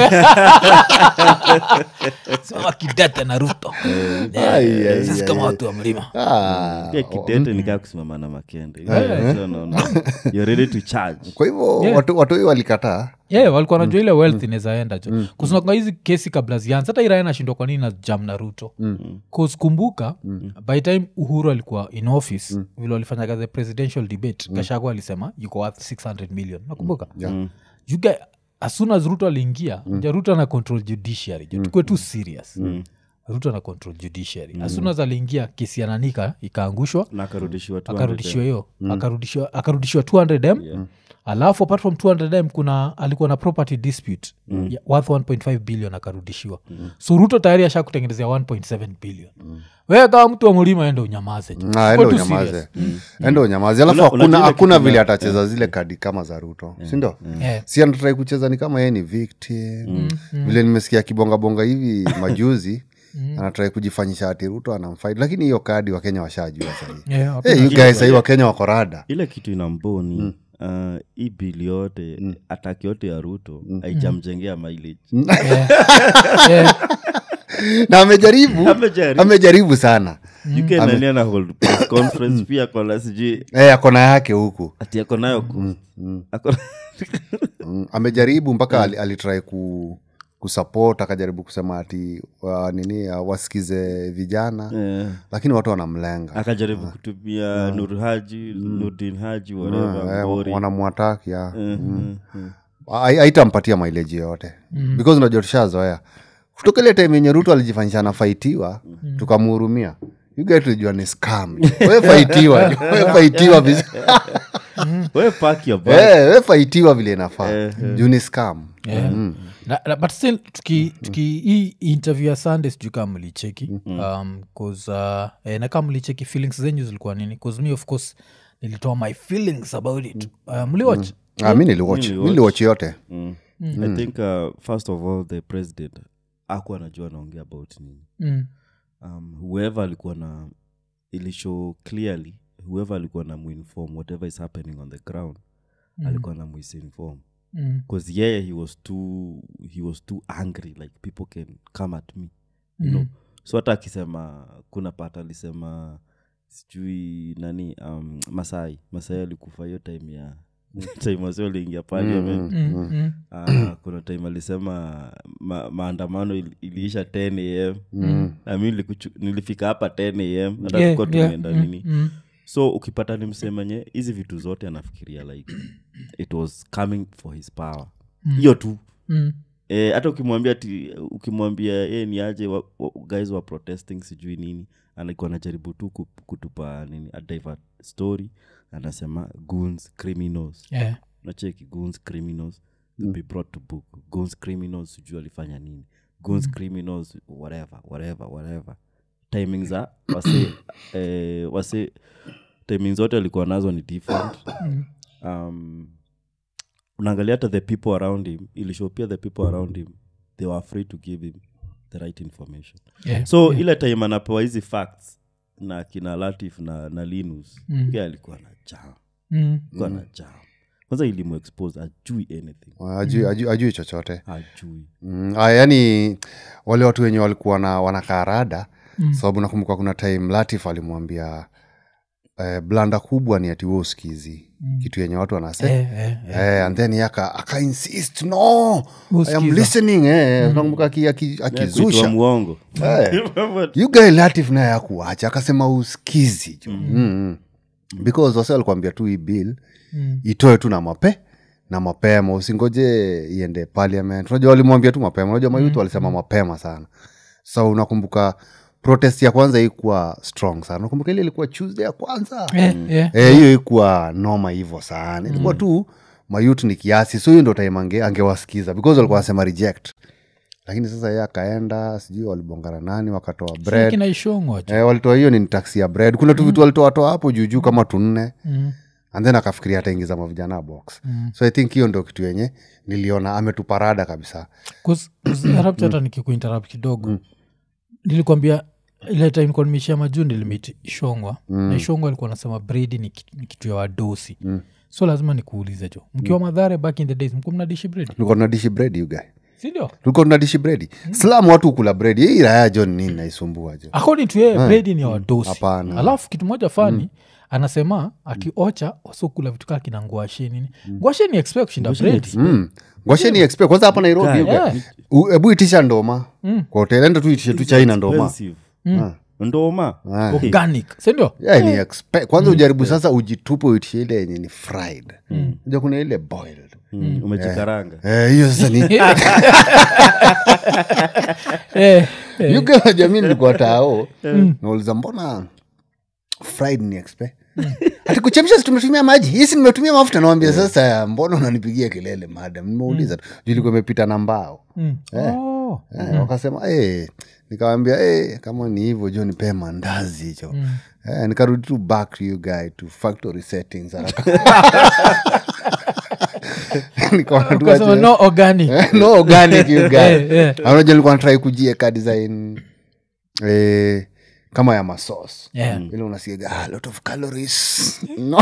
simama kidete na ruto Yeah. Ai, ai, sisi ai, kama ai. watu wa mlima Ah, pia kidete nikaa kusimama na makende So, no, no. You're ready to charge kwa hivyo watu- watoi walikataa yeah, walikuwa najua ile wealth inawezaenda jo mm. kusinaka hizi kesi kabla zianza hata irae nashindwa kwa nini na jam na ruto mm. kumbuka mm. by time uhuru alikuwa in office mm. vile walifanyaga the presidential debate mm. kashago alisema yuko worth 600 million nakumbuka Yeah. you guy, as soon as ruto aliingia mm. ruto ana control judiciary jo tukue tu serious mm. ruto ana control judiciary mm. as soon as aliingia kesi ya nanika ikaangushwa na akarudishiwa 200 akarudishiwa hiyo akarudishiwa akarudishiwa 200m alafu apart from 200m kuna alikuwa na property dispute ya worth 1.5 billion akarudishiwa so ruto tayari asha kutengenezea 1.7 billion wewe kama mtu wa mlima ende unyamaze jo. Ah, Kuwa ende tu unyamaze serious. ende unyamaze alafu Una- unajua hakuna ile hakuna kitu vile na- atacheza zile kadi kama za ruto sindo Eh. si anatrai kucheza ni kama yeye ni victim vile nimesikia kibongabonga hivi majuzi anatrai kujifanyisha ati ruto anamfight lakini hiyo kadi wakenya washajua sahii Yeah, hey, you guys sahii wakenya wako rada ile kitu ina mboni uh, hii bili yote ataki yote ya ruto haijamjengea mileage yeah. na amejaribu Amejaribu. amejaribu sana uk nania na hold press conference pia kona sijui hey, akona yake huku ati ako nayo ku- ako- mm, amejaribu mpaka ali, alitrai ku kusupport akajaribu kusema ati wa, nini uh, wasikize vijana Eh, lakini watu wanamlenga akajaribu kutumia nur haji nurdin haji Eh, whatever wanamwataki ya Hai- haitampatia maileji yoyote because unajua tushazoea kutoka ile time yenye ruto alijifanyisha anafaitiwa tukamhurumia yuga tulijua ni scam we faitiwa jo, we faitiwa viz- we pack your bag. Eh, we faitiwa vile inafaa juu ni scam Yeah. Na- na- but still tuki, tuki hii interview ya sunday sijui kama mlicheki um, 'cause, uh, eh, na kama mlicheki feelings zenyu zilikuwa nini bcause me of course nilitoa my feelings about it uh, mliwatch Ah, mi niliwatch mi niliwatch yote Mm. i think uh, first of all the president aku anajua anaongea about nini mm. um, whoever alikuwa na ilishow clearly whoever alikuwa na muinform whatever is happening on the ground alikuwa na muisinform Mm. bcause yeye he was too he was too angry like people can come at me you know so hata akisema kuna pat alisema sijui nani um, masai masai alikufa hiyo time ya time wasi waliingia parliament Mm. Mm. Ah, kuna time alisema ma, maandamano il, iliisha 10 am mm. nami nilikuchu- nilifika hapa 10 am hata Yeah, tulikuwa yeah, tumeenda mm, nini mm. so ukipata ni msemenye hizi vitu zote anafikiria like it was coming for his power hiyo tu Mm. Eh, hata ukimwambia ti ukimwambia e, ni aje wa, wa, guys wa protesting sijui nini alikuwa anajaribu tu ku- kutupa nini a divert story anasema goons criminals Yeah. nacheki goons criminals mm. be brought to book goons criminals sijui alifanya nini goons criminals whatever whatever whatever timing za wase eh, wase timing zote alikuwa nazo ni different um, unaangalia hata the people around him ilishow pia the people around him they were afraid to give him the right information Yeah. so ile time anapewa hizi facts na kina latif na, na linus Mm. mm. alikuwa na jam Mm. alikuwa na jam kwanza ilimuexpose ajui anything ajui, ajui, ajui chochote ajui mm, ah, yani wale watu wenye walikuwa na wanakaa rada Mm. sababu nakumbuka kuna time latif alimwambia eh, blanda kubwa ni ati we usikizi mm. kitu yenye watu wanasema Eh, eh, eh. Eh, and then aka, aka insist no I am Usikiza. listening eh. nakumbuka aki- aki- kuitwa akizusha mwongo Eh. you guy latif naye akuacha akasema uskizi jo mm. mm. because wase walikuambia tu hii bill Mm. itoe tu na mape na mapema usingoje iende parliament unajua walimwambia tu mapema unajua mayuth walisema mapema sana so unakumbuka protest ya kwanza ikuwa strong sana unakumbuka ile ilikuwa tuesday ya kwanza Eh, eh. Eh, hiyo ikuwa noma hivyo sana ilikuwa tu mayut ni kiasi so hiyo ndo time ange, angewasikiza because walikuwa wanasema reject lakini sasa ye akaenda sijui walibongana nani wakatoa bread kina ishongwa jo. eh, walitoa hiyo ni taksi ya bread kuna tu vitu walitoatoa hapo juujuu kama tunne Mm. and then akafikiria ataingiza mavijana box Mm. so i think hiyo ndo kitu yenye niliona ametuparada kabisa 'Cause- 'cause interrupt hata nikikuinterrupt kidogo nilikwambia ile time nilikuwa nimeishia majuu nilimit ishongwa na ishongwa alikuwa anasema bredi ni, kitu- ni kitu ya wadosi so lazima nikuulize jo mkiwa madhare back in the days mkuwa mnadishi bredi tulikuwa tunadishi bread you guy sindio tulikuwa tunadishi bredi slam watu ukula bredi hii raya john nini naisumbua jo according to yeye bredi ni ya wadosi Hapana. alafu kitu moja fani anasema akiocha wasokula vitu kaa kina ngwashe nini ngwashe ni expect kushinda bredi mm. ngwasheni expect kwanza hapa nairobi you guy. Yeah. U- hebu itisha ndoma kwa hotel enda tu itishe tu china ndoma Expensive. ndoma Ah. organic sindio yeah, ni expect kwanza ujaribu sasa ujitupe uitishe ile yenye ni fried ja kuna ile boiled Mm, umejikaranga Eh, hiyo sasa ni eh, yuga jamii nilikuwa tao nauliza mbona fried ni expe ati kuchemsha si tumetumia maji hisi nimetumia mafuta nawambia sasa mbona unanipigia kelele madam nimeuliza tu juu ilikuwa imepita na mbao mm. oh. eh, wakasema eh, nikawambia eh, kama ni hivyo jo nipee mandazi hicho eh, nikarudi tu back to you guy to factory settings haraka Nikaona tu Ukasema aje- no organic Eh, no organic you guy Eh, eh. anaja nilikuwa natrai kujieka design eh, kama ya masos Yeah. ile unasikiaga ah, lot of calories no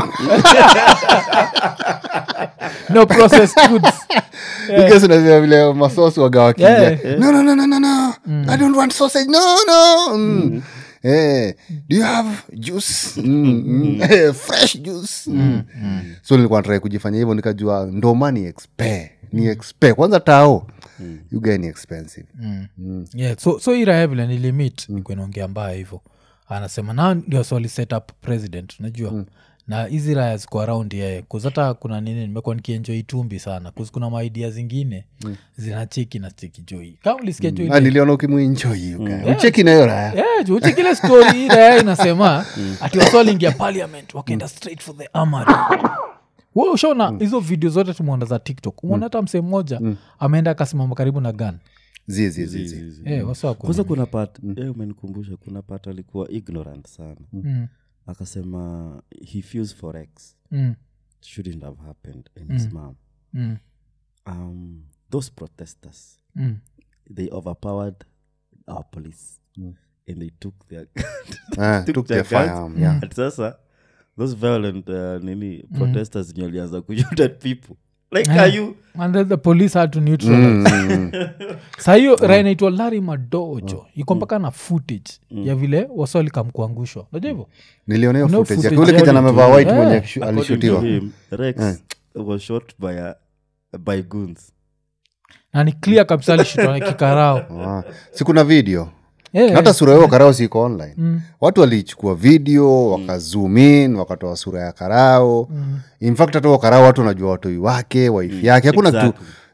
no processed foods because unasema vile masos waga wakija Yeah, no no no no no no i don't want sausage no no mm. Eh, do you have juice mm, mm. Eh, fresh juice mm. so nilikuwa natrai kujifanya hivyo nikajua ndoma ni expe ni expe kwanza tao you guy ni expensive yeah, so, so iraya vile nilimit mm. kuinaongea mbaya hivyo anasema na ndio swali set up president unajua mm. na hizi raya ziko around yeye kuzata kuna nini nimekuwa nikienjoi tumbi sana kuzi kuna maidia zingine mm. zinacheki na cheki joi kama ulisikia mm. Ah, niliona ukimwinjoi ucheki nayo raya Yeah, juu uchekile story raya inasema ati waswalingia parliament wakaenda straight for the armory we ushaona hizo video zote tumeona za tiktok umeona hata msee mmoja ameenda akasimama karibu na gan zizizizi Eh, wasa wako kwanza kuna pat eh, umenikumbusha kuna pat alikuwa ignorant sana Mm, akasema he feels for x mm, shouldn't have happened in his mom mm, um, those protesters mm. they overpowered our police and they took their Ah, took their guns. firearm, yeah. At sasa those violent uh, nini protesters mm. walianza kushoot at people like are you and then the police had to neutralize sa hiyo mm. rainaitwa lari madojo iko mpaka na footage ya vile waswalikamkuangushwa najua hivyo niliona hiyo Kuna footage yake footage ule kijana yake. amevaa white Yeah. mwenye alishu- according to alishutiwa him rex was shot by a, by goons na ni clear kabisa alishutwa na kikarao Ah, si kuna video Eh, Na hata sura yao karao siko online watu walichukua video wakazoom in wakatoa sura ya karao in fact hata huo karao watu wanajua watoi wake waifi yake hakuna Exactly. kitu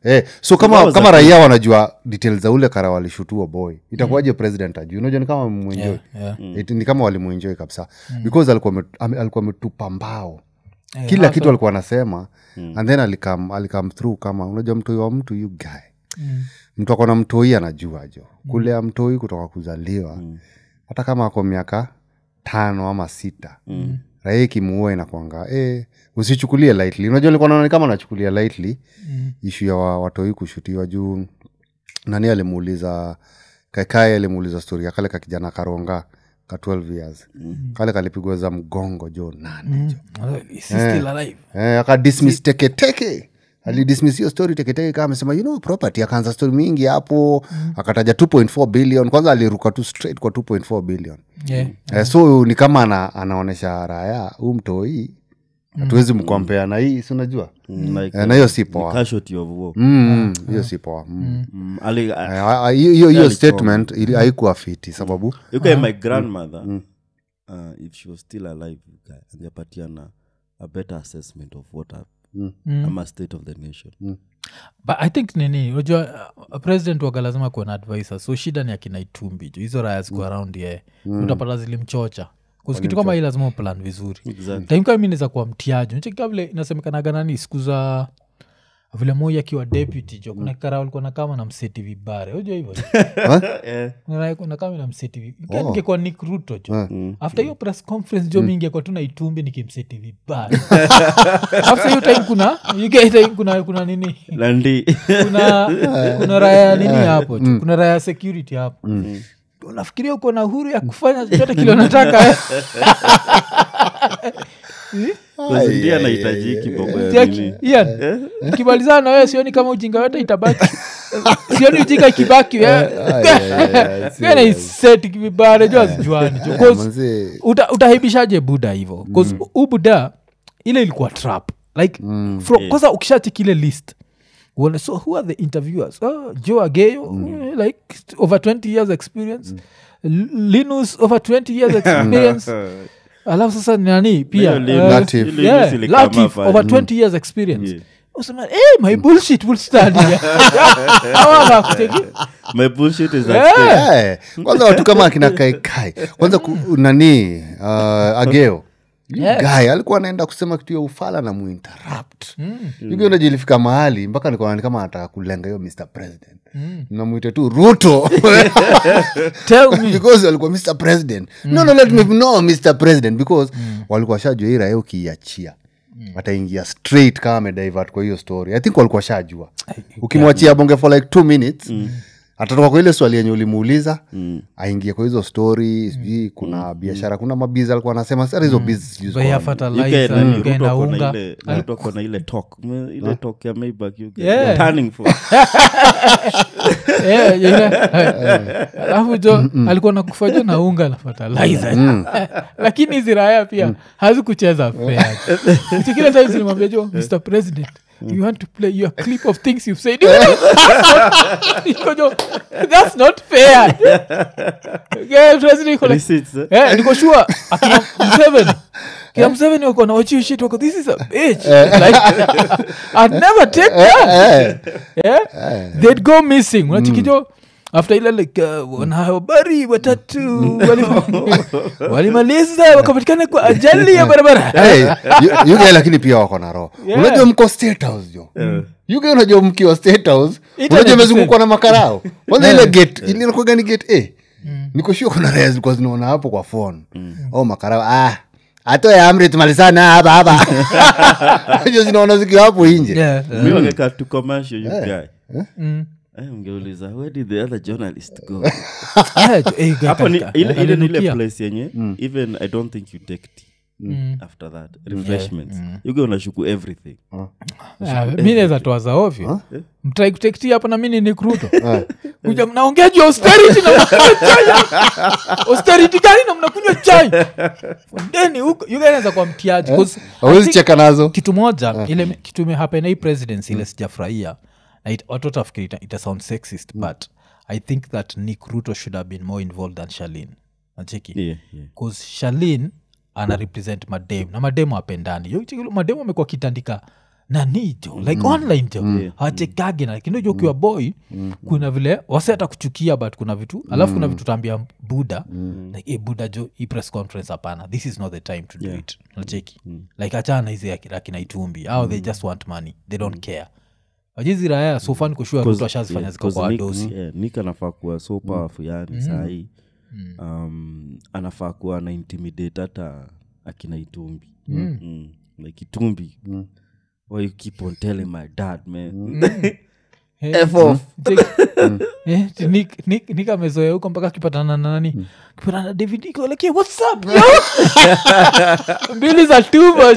Eh, so That kama was kama a- raia wanajua details za ule kara walishutua boy itakuwaje president ajuu unajua ni kama mwenjoi yeah. ni kama walimuenjoi kabisa because alikuwa ame- ame- alikuwa ametupa mbao kila kitu alikuwa anasema and then alikam, alikam through kama unajua mtoi wa mtu yu guy mtu akona mtoi anajua jo kulea mtoi kutoka kuzaliwa hata kama ako miaka tano ama sita mm. raia ikimuua inakwanga eh, usichukulie lightly unajua likuwa naona ni kama nachukulia lightly mm. ishu ya wa, watoi kushutiwa juu nani alimuuliza kaikae alimuuliza stori ya kale ka kijana karonga ka 12 years mm. kale kalipigwa za mgongo jo nani jo Is he still alive? eh, akadismiss teketeke alidismiss hiyo story teketeke kama amesema you know property akaanza story mingi hapo akataja 2.4 billion kwanza aliruka tu straight kwa 2.4 billion Yeah. eh, so ni kama ana, anaonyesha raya huu mtoi hatuwezi mkompea na hii si unajua Mm, like, Eh, na hiyo si the poa casualty of war. Mm, hiyo si poa Mm. Mm, ali- Eh, ah, ah, hiyo hiyo- hiyo alichoma. statement ili- haikuwa fiti sababu you guy, my grandmother uh, if she was still alive you guy, angepatiana a better assessment of what hap- ama state of the nation but i think nini unajua uh, president waga lazima kuwa na advisor so shida ni akina itumbi jo hizo raya ziko around ye utapata zilimchocha kuskitu kama hii lazima uplan vizuri Exactly. taimkaa mi naweza kuwa mtiaji nachekika vile inasemekanaga nani siku za vile moi akiwa deputy jo kuna kara walikuwa nakama na mseti vibare unajua hivyo Eh, nakama na mseti vibare ningekuwa nick ruto jo after hiyo press conference jo mi ingekuwa tu na itumbi nikimseti vibare after hiyo time kuna you get time kuna kuna nini landi kuna kuna raya nini hapo tu kuna raya security hapo unafikiria uko na uhuru ya kufanya chochote kile unataka Because ndiye anahitaji kiboko ya Jackie, nini Ian, ukimalizana na wewe sioni kama ujinga yote itabaki sioni ujinga ikibaki naiseti vibare jo azijuani jo 'Cause manze uta, utahaibishaje buda hivo bcause mm. u buda ile ilikuwa trap like mm. kwanza ukishacheki ile list uone so who are the interviewers oh, joe ageyo eh, like over 20 years experience L- linus over 20 years experience alafu sasa ni nani pia hiyo Linus- eh, Latif. Linus yeah, ilikama Latif, pale. over 20 years experience Yeah. usema hey, my bullshit will stand here." Hawa wakuteki- my bullshit is at Yeah. stake. Eh, kwanza watu kama akina kaikai kwanza ku, nani uh, ageo Yeah. guy alikuwa anaenda kusema kitu ya ufala na muinterrupt mm. unajilifika mahali mpaka nikaona kama anataka kulenga hiyo mr president mm. namwite tu ruto Tell me. because alikuwa mr president no no let me know mr president because walikuwa shajua hii raia ukiiachia ataingia straight kama amedivert kwa hiyo story i think walikuwa shajua ukimwachia bonge for like two minutes atatoka kwa ile swali yenye ulimuuliza aingie kwa hizo story sijui kuna biashara kuna mabizi alikuwa anasema sasa hizo bizi sijui Bei ya ziko wapi. You get fertilizer, nani, you get Ruto na ako na unga. ile- Ruto ako na ile talk Me- ile talk ya Maybach you get. Yeah. You're turning for Yeah, yeah. alafu jo alikuwa nakufaja na unga na fertilizer lakini hizi raya pia hazikucheza fair kile time zilimwambia jo mr president you want to play your clip of things you've said Iko jo, that's not fair Yeah, president iko like, receipts, eh? Eh, niko sure akina mseveni kina mseveni wako na watch you shit wako this is a bitch like i'd never take that yeah? they'd go missing unachikijo after ile like uh, wanahabari watatu wali- walimaliza wakapatikana kwa ajali ya barabara Hey, yu- yuge lakini pia wako na roho Yeah. unajua mko state house jo yuge unajua mkiwa state house Internet unajua is imezungukwa na makarao kwanza ile gate ilinakuwaga ni gate a niko sure kuna raya zilikuwa zinaona hapo kwa phone oh makarao ah atoe amri tumalizana hapa hapa Unajua zinaona zikiwa hapo nje Yeah, yeah. Mi wangeka tu commercial, you guy. Mm. Eh, ungeuliza where did the other journalist go Yeah, jo- eh, hapo ni kaka, ile ile ni ile alinukia. place yenye even i don't think you take tea after that refreshments you go unashuku everything Ah, mi naweza toa za ovyo mtrai kutektia hapa na mi ni nikruto kuja mnaongea juu ya austerity na mnakunywa chai austerity gani na mnakunywa chai ndeni huko yuganaweza kwa mtiaji 'cause I awezi think cheka nazo kitu moja ile kitu imehapen hii presidency ile sijafurahia na it- watu watafikiri ita, ita sound sexist but i think that nick ruto should have been more involved than shalin nacheki yeah, yeah. bcause shalin ana represent madem na mademu apendani mademu amekuwa kitandika nani jo like online jo hawachekage na lakini jo ukiwa boy kuna vile wase hata kuchukia but kuna vitu alafu kuna vitu taambia buda like hey, buda jo hii press conference hapana this is not the time to do it nacheki like achana hizi aki- akina itumbi au they just want money they don't care wajizi raya sofani kushua ruto ashazifanya ziko kwa wadosi nik anafaa kuwa so powerful yani sahii um, anafaa kuwa na intimidate hata akina itumbi mm. like itumbi why you keep on telling my dad man F off. nikamezoea huko mpaka akipatana na nani kipatana na david iko like "Hey, what's up yo mbili za too much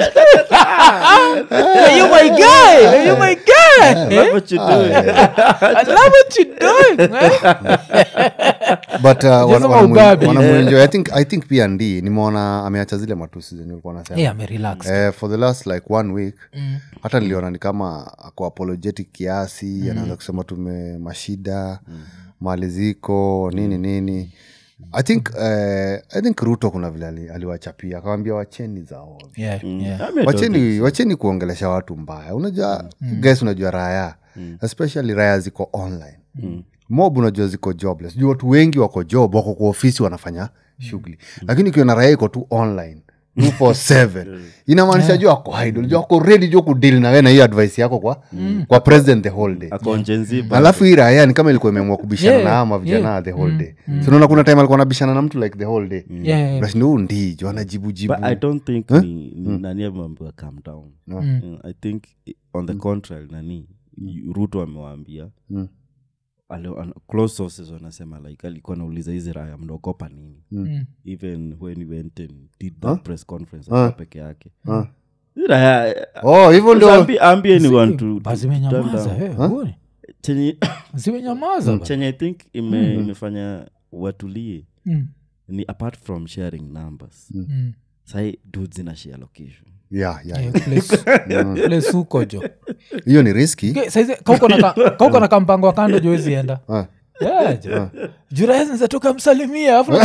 Are you my guy Are you my guy Love what you doing. I love what you doing man. but uh, wana- Just wanamu- ubabi. wanamuenjoy. I think, i think pia ndi nimeona ameacha zile matusi zenye ulikuwa nasema hey, amerelax Eh, for the last like one week hata niliona ni kama ako apologetic kiasi anaanza kusema tume mashida mali ziko nini nini i think eh, i think ruto kuna vile ali- aliwachapia akawambia wacheni zao yeah, yeah. wacheni wacheni kuongelesha watu mbaya unajua mm. guys unajua raya especially raya ziko online mob unajua ziko jobless juu watu wengi wako job wako kwa ofisi wanafanya shughuli lakini ukiona raya iko tu online 247 inamaanisha juu ako idle juu ako ready juu kudili nawe na hiyo advice yako kwa, kwa president the whole day Ako Gen Z, but alafu hii raya ni kama ilikuwa imeamua kubishana Yeah, na ama vijana yeah. the whole day so unaona kuna time alikuwa anabishana na mtu like the whole day Yeah, yeah. Unashinda, huu ndijo anajibujibu but i don't think ni, ni nani ameambiwa calm down Mm, i think i- on the contrary nani y- ruto amewaambia Mm. ale- an- close sources wanasema like alikuwa anauliza hizi raya mnaogopa nini Mm. even when he went and did that press conference Huh? akiwa peke yake Huh? Hizi raya oh hivyo ndio Ambi- ambie anyone to- Ba, to zimenyamaza turn down. eh, uone. chenye zimenyamaza ba. chenye i think ime, imefanya watulie Mm, ni apart from sharing numbers mm. sahi dudes ina share location yeah, yeah, Eh, place- place huko jo hiyo ni riski Ke- saizi kauko na ka- kauko na kampango wa kando jowezienda Ah. juraezinzatoka msalimia afu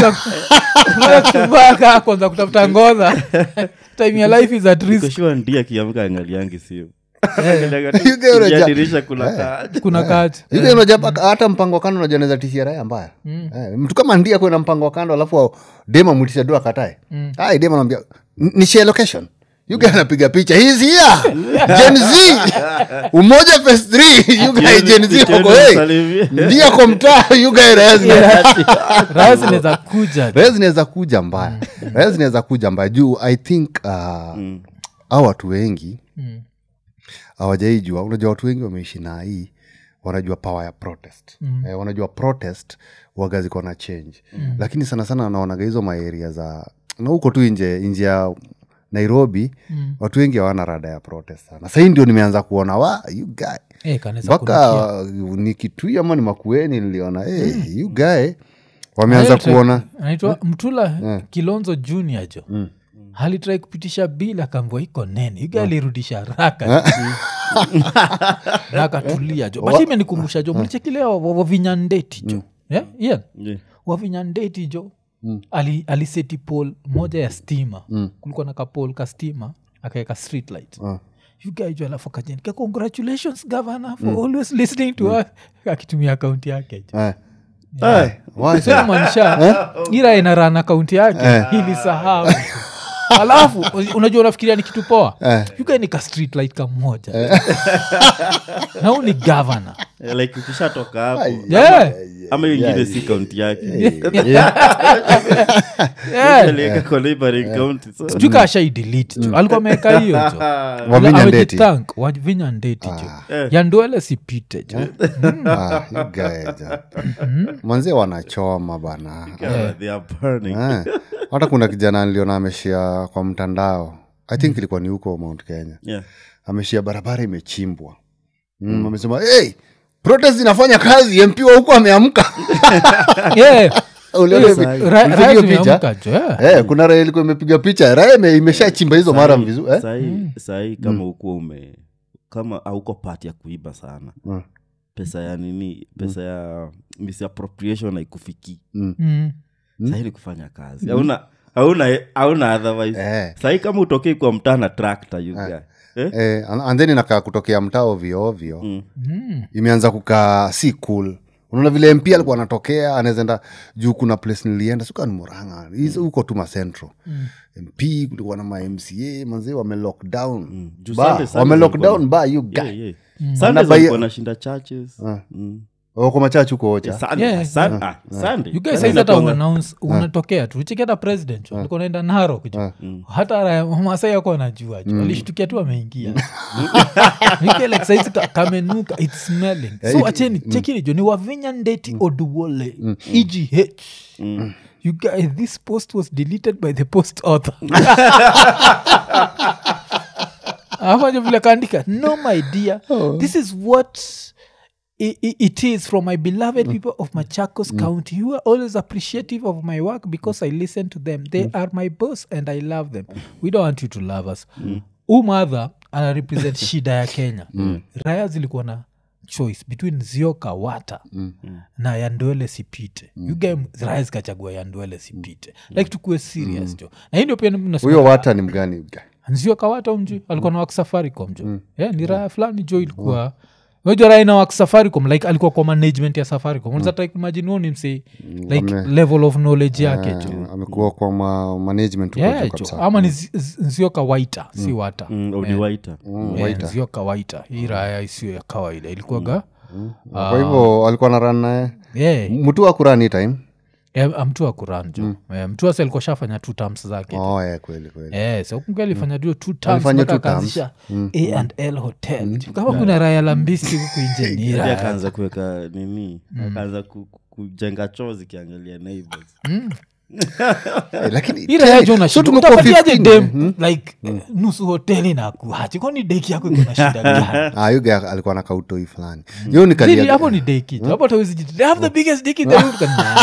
kumbaka kwanza kutafuta ngoza time ya life is at risk koshua ndi akiamka angaliangi sio You get what I- dirisha kuna kaa kuna kati Hivi unajua paka- hata mpango wa kando unajua naweza tishia raya mbaya Eh, mtu kama ndia kuwe na mpango wa kando alafu dema mwitisha du akatae ai dema naambia ni share location you guy anapiga picha He's here gen z umoja phase 3 you guy gen z wako hey ndia kwa mtaa you guy raya zina- raya zinaweza kuja raya zinaweza kuja mbaya raya zinaweza kuja mbaya juu i think uh, au watu wengi Mm. hawajaijua unajua watu wengi wameishi na hii wanajua power ya protest mm. eh, wanajua protest waga ziko na change mm. lakini sana sana naonaga hizo maeria za na huko tu nje nje ya nairobi mm. watu wengi hawana rada ya protest sana sahii ndio nimeanza kuona wa you guy Eh, kanaweza kunukia. mpaka ni kitui ama ni makueni niliona hey, you guy wameanza Alitry- kuona anaitwa mtula kilonzo junior jo alitrai kupitisha bil akaambua iko nene iga alirudisha haraka na akatulia jo but imenikumbusha jo mlichekilea wavinyandeti jo yeah? Ian? Yeah. wavinyandeti jo ali, aliseti pol moja ya stima kulikuwa na kapol ka stima akaeka street light You guy jo alafu akajenika congratulations governor for always listening to us akitumia akaunti yake jo eh. Eh, why so- maanisha ira inaran akaunti yake ilisahau alafu unajua unafikiria ni kitu poa yuka ni ka street light kamoja na huu ni gavana Eh, like ukishatoka hapo yeah. ama hiyo ingine si kaunti yake yeah. aliweka kwa neighboring county so sijui ka ashai delete jo alikuwa ameweka hiyo jo Wavinya Ndeti. Amejithank, wavinya ndeti jo yanduele sipite jo Ah, you guy, ja. manzie wanachoma bana Yeah, they are burning Eh, hata kuna kijana niliona ameshia kwa mtandao i think ilikuwa ni huko mount kenya yeah ameshia barabara imechimbwa mm, amesema hey, protest inafanya kazi mp wa huko ameamka Yeah. Uliona Yes, vi- ra- uliona raya hiyo zimeamka picha jo, yeah. Eh, kuna raya ilikuwa imepiga picha raya ime- imeshachimba hizo mara vizuri eh? sahii sahii kama ukuwa ume kama auko pati ya kuiba sana Mm. pesa ya nini pesa ya misappropriation haikufikii Mm. sahii ni kufanya kazi hauna hauna hauna otherwise Eh. sahii kama utokei kwa mtaa na tractor you guy Eh? eh, and and then inakaa kutokea mtaa ovyo ovyo Mm. imeanza kukaa si cool unaona vile mp alikuwa anatokea anawezaenda juu kuna place nilienda suka ni muranga hizo huko tu macentro mp kulikuwa na mamca manzee wame lockdown Juu ba Sunday- Sunday wame walikuwa- lockdown ba you guy Yeah, yeah. Sundays Anabai- walikuwa wanashinda churches Mm. wako machachu huko ocha Sunday- Yeah, Sun- ah, Sunday. you guys Sunday saizi hata inakuanga- uannounce unatokea tu cheki hata president alikuwa naenda narok ju hata raya masai ako anajua ju alishtukia tu ameingia You get like saizi ka- kamenuka its smelling so acheni chekini jo ni wavinya ndeti oduwole egh you guys this post was deleted by the post author afajo vile kaandika no my dear this is what i- i- it is from my beloved people of machakos county who are always appreciative of my work because i listen to them they are my boss and i love them we don't want you to love us huu madha ana represent shida ya kenya raya zilikuwa na choice between zioka wata na yandwele sipite mm. yuga raya zikachagua yandwele sipite like tukuwe serious jo na hii ndio pia nasema- huyo wata ni mgani you guy? nzio kawata umji alikuwa na waksafaricom jo yeah, ni raya fulani jo ilikuwa unajua raya na waksafaricom like alikuwa kwa management ya safaricom unaweza mm. imagine huo ni msee like Wame- level of knowledge yake jo Eh, amekuwa kwa ma management huko yeah, juu jo kabisa. ama ni zi- zi- nzio kawaita si wata Mm, Odiwaita. Yeah, nzio kawaita hii raya isiyo ya kawaida ilikuwaga kwa hivyo alikuwa na ran naye yeah, mtu wa kurani time yeah, mtu wa kuranjo yeah, mtu wasi alikuwa shafanya two terms zake oh, yeah, kweli kweli Eh, so kumbe alifanya dio two terms Alifanya mpaka two terms. akaanzisha a and l hotel kama kuna raya la mbisi huku nje ni Hadi raya akaanza kuweka nini akaanza ku- ku- kujenga choo zikiangalia neighbors Eh, lakini ira yajo so tumekuwa unashutapatiaje 15, dem like nusu hoteli na kuhachi kwani deki yako iko na shida gani ah, yuga alikuwa na kautoi fulani yo Really, nikalia hapo ni deki hapo tawezi jiti they have the biggest dick in the room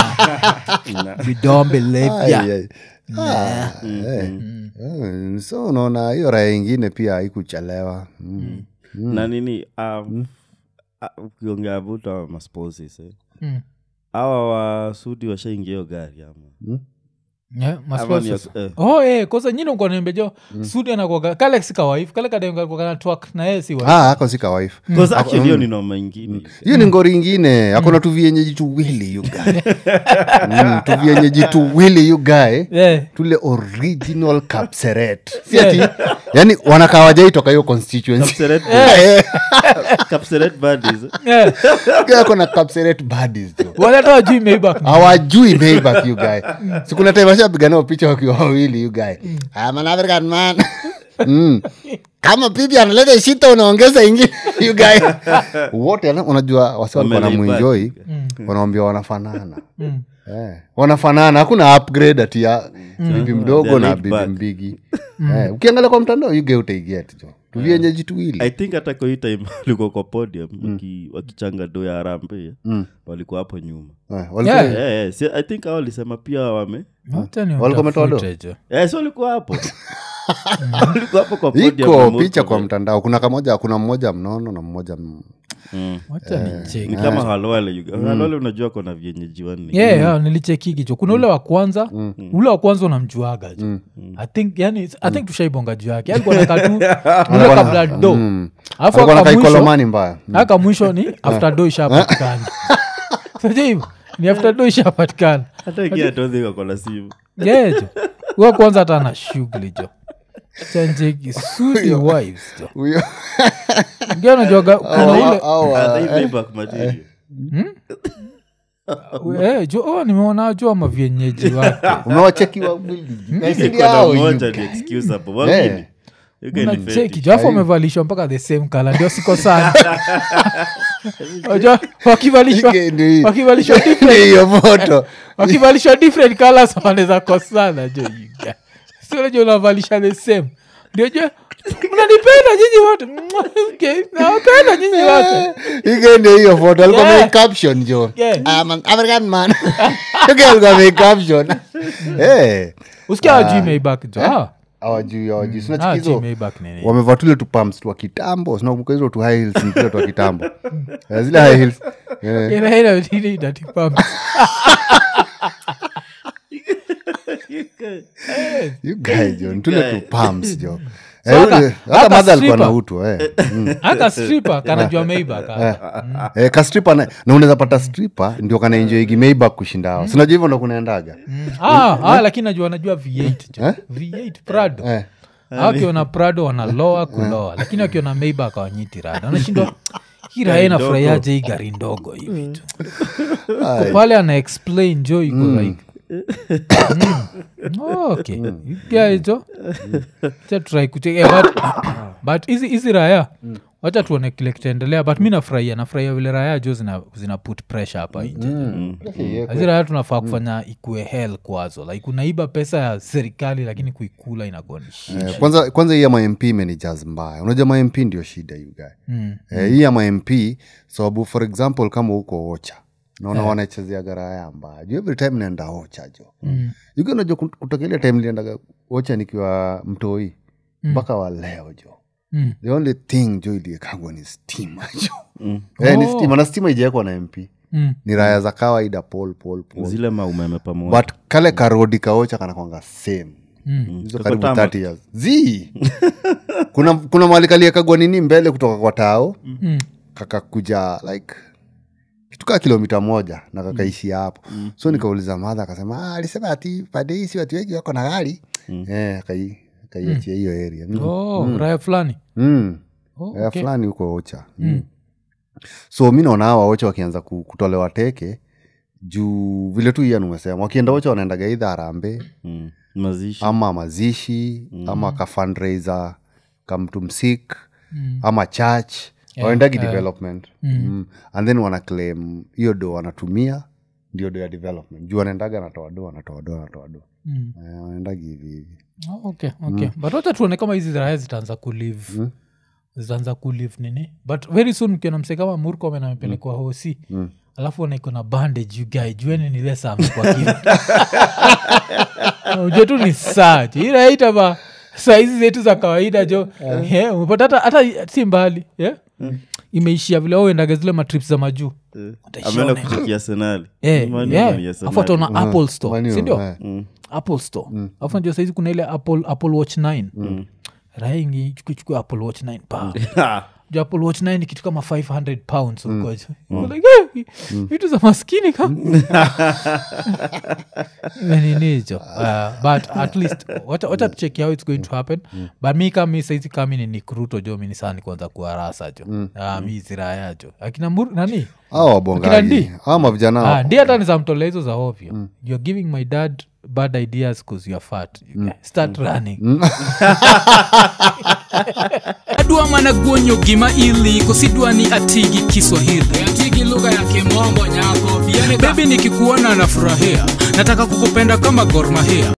Nah. we don't believe Ai, ya ai. Ah, eh. Eh, so unaona hiyo raya ingine pia haikuchelewa mm. na nini um, ah, ukiongea vuta masposes eh. Mm. awa wasudi washaingia hiyo gari ama Yeah, Ama ni masponsors. ya- eh. oh eh, kosa nyini ukonembejo sudi anakuaga kale si kawaif kale kademkana twak na yeye si wife. ah, ako si kawife 'Cause actually hiyo ni noma ingine hiyo ni ngori ingine akona tuvienyeji tuwili yugae mm, tuvienyeji tuwili yugae Yeah. tule original kapseret si ati yani wanakaa wajaitoka hiyo constituency Kapseret- Eh, Kapseret buddies, eh. Yeah. guy ako na kapseret buddies jo Wala hata wajui Maybach ni- hawajui Maybach, you guy sikuna time washapiga nao picha wakiwa wawili you guy I'm an African man mm. kama pipi analeta shita unaongeza ingine you guy wote ana- unajua wasi walikuwa na Wamelaipa. mwinjoi wanawambia wanafanana Eh, wanafanana hakuna upgrade ati ya bibi mdogo They're na laid bibi back. mbigi Eh, ukiangalia kwa mtandao yuge utaiget jo tuvienyeji tuwili i think hata kwa hii time walikuwa kwa podium waki- wakichanga do ya harambe walikuwa hapo nyuma Eh, walikuwa- Yeah. Eh, eh, si- i think hao walisema pia wame Wacha ni Walikuwa wametoa do? utafute jo. Eh, si walikuwa hapo walikuwa hapo kwa podium iko remote picha kwa cover. mtandao kuna kamoja kuna mmoja mnono na mmoja m- Mm. Wacha nicheki. ni kama halwale you- halwale unajua kona vienyeji wanne yeah, yeah, nilichekigi jo kuna ule wa kwanza ule wa kwanza unamjuaga jo i think yani i think tushaibonga juu yake alikuwa nakatu ule kabla do alafu alikuwa na aka mwisho kaikolomani mbaya aka mwisho ni after do ishapatikana Unajua hivyo? ni after do ishapatikana hata ingia todhika kona simu yeah, jo huwa kwanza hata ana shughuli jo chanjeki sudi wives jo huyo ngia najuaga kuna ule au- au- Ah, they Maybach material. Eh, jo oh, nimeona jua mavyenyeji wake umewacheki wawili Niko na moja ni excuse hapo wawili You can defend nacheki it. jo afu wamevalishwa mpaka the same kala ndio siko sana Unajua, wakivalishwa Ike ndio hiyo. wakivalishwa Ndio different hiyo foto wakivalishwa different colors wanaweza kosana jo yuga sionajo unavalisha the same ndio jo mnanipenda nyinyi wote Mwah, okay, nawapenda nyinyi wote ike ndio hiyo foto alikuwa Yeah. ame caption jo Yeah. I'm an African man ike alikuwa ame caption eh usikia wajui Maybach jo Ah, hawajui hawajui ah, sinachikizo hawajui Maybach ni nini. wamevaa tule tupams twa kitambo sinakumbuka hizo tu high heels mpira twa kitambo Eh, zile high heels eh, Ina- ina- ina- inatipamba. you guy jo ni tule tu pumps jo So Eh, aka- ule- hata aka madha alikuwa stripper- na utu eh. Mm. aka stripa kanajua meiba eh, ka stripper na, na unaweza pata stripper ndio kanaenjoigi maybach kushinda hao sinajua hivyo ndo kunaendaga ah, ah, lakini najua najua v8 jo. Eh? v8 prado eh. Hao wakiona prado wanaloa kuloa lakini wakiona meiba akawanyiti rada anashindwa hii raya inafurahiaje hii gari ndogo hivi tu Ko pale ana explain jo iko like Mm. Oh, okay guys jo Acha try kute- eh, but- but hizi hizi raya wacha tuone kile kitaendelea but mi nafurahia nafurahia vile raya jo zina, zina put pressure hapa nje hizi raya tunafaa kufanya ikue hell kwazo like unaiba pesa ya serikali lakini kuikula inakuwa ni shit. Eh, kwanza kwanza hii ya mamp imenijaz mbaya unajua mamp ndio shida you guy Mm. eh, hii ya mamp sababu for example kama huko ocha naona wanachezea garaya mbaya juu every time naenda ocha jo mm. yuki unajua kut- kutoka ile time liendaga ocha nikiwa mtoi mpaka wa leo jo Mm. the only thing jo iliekagwa ni stima jo eh, ni Oh. stima na stima ijaekwa na mp Mm. ni raya za kawaida pol pol pol zile maumeme pamoja but kale karodi kaocha kanakwanga same hizo Kako karibu tama. 30 years z kuna kuna mahali kaliekagwa nini mbele kutoka kwa tao Mm. kakakuja like kitu kaa kilomita moja na kakaishia hapo so nikauliza madha akasema "Ah, alisema ati pande hii si watu wengi wako na gari eh, akai- akaiachia hiyo area mm. Oh, raya fulani Mm. Oh, Area okay. fulani huko ocha mm. so mi naona hawa ocha wakianza ku- kutolewa teke juu vile tu iyan umesema wakienda ocha wanaendaga idha harambe Mm. mazishi ama mazishi mm. ama ka fundraiser kamtu msik Mm. ama church waendagi yeah. development mm. and then wana claim hiyo do wanatumia ndio do ya development juu wanaendaga natoa do wanatoa do wanatoa do Mm. Eh, wanaendagi hivi hivi Oh, okay, okay. but wacha tuone kama hizi raya zitaanza kulive zitaanza kulive nini but very soon ukiona mse kama murkomen amepelekwa hosi alafu wanaiko na bandage you guy jueni nile samekwa ujue tu ni saa jo iraita ba saa hizi zetu za kawaida jo yeah, umepata hata, hata si mbali yeah? imeishia vile auendaga zile matrips za majuu ameenda kuchukia senali Eh, yeah. Afu ataona apple store Manu, sindio eh. apple store afu najua saizi kuna ile apple, apple watch 9 raingi chukuchukua apple watch 9 pa Juu apple watch 9 ni kitu kama 500 pounds huko jo. Uko like, eh, vitu za maskini kama ninijo uh, but at least wacha wacha tucheki how it's going to happen but mi kama mi saizi kami ni nikruto jo mi ni saa ni kwanza kuarasa jo Ah, mi ziraya jo akina Mur- nani awa Akina wabongaji Ndi? awa mavijana Ah, wa- ndi hata nizamtolea hizo za ovyo you're giving my dad bad ideas bcause you're fat you guys. start running adwa mana guonyo gima ili kosidwa ni atigi kiswahili atigi lugha ya kimombo nyako bebi nikikuona nafurahia nataka kukupenda kama gormahia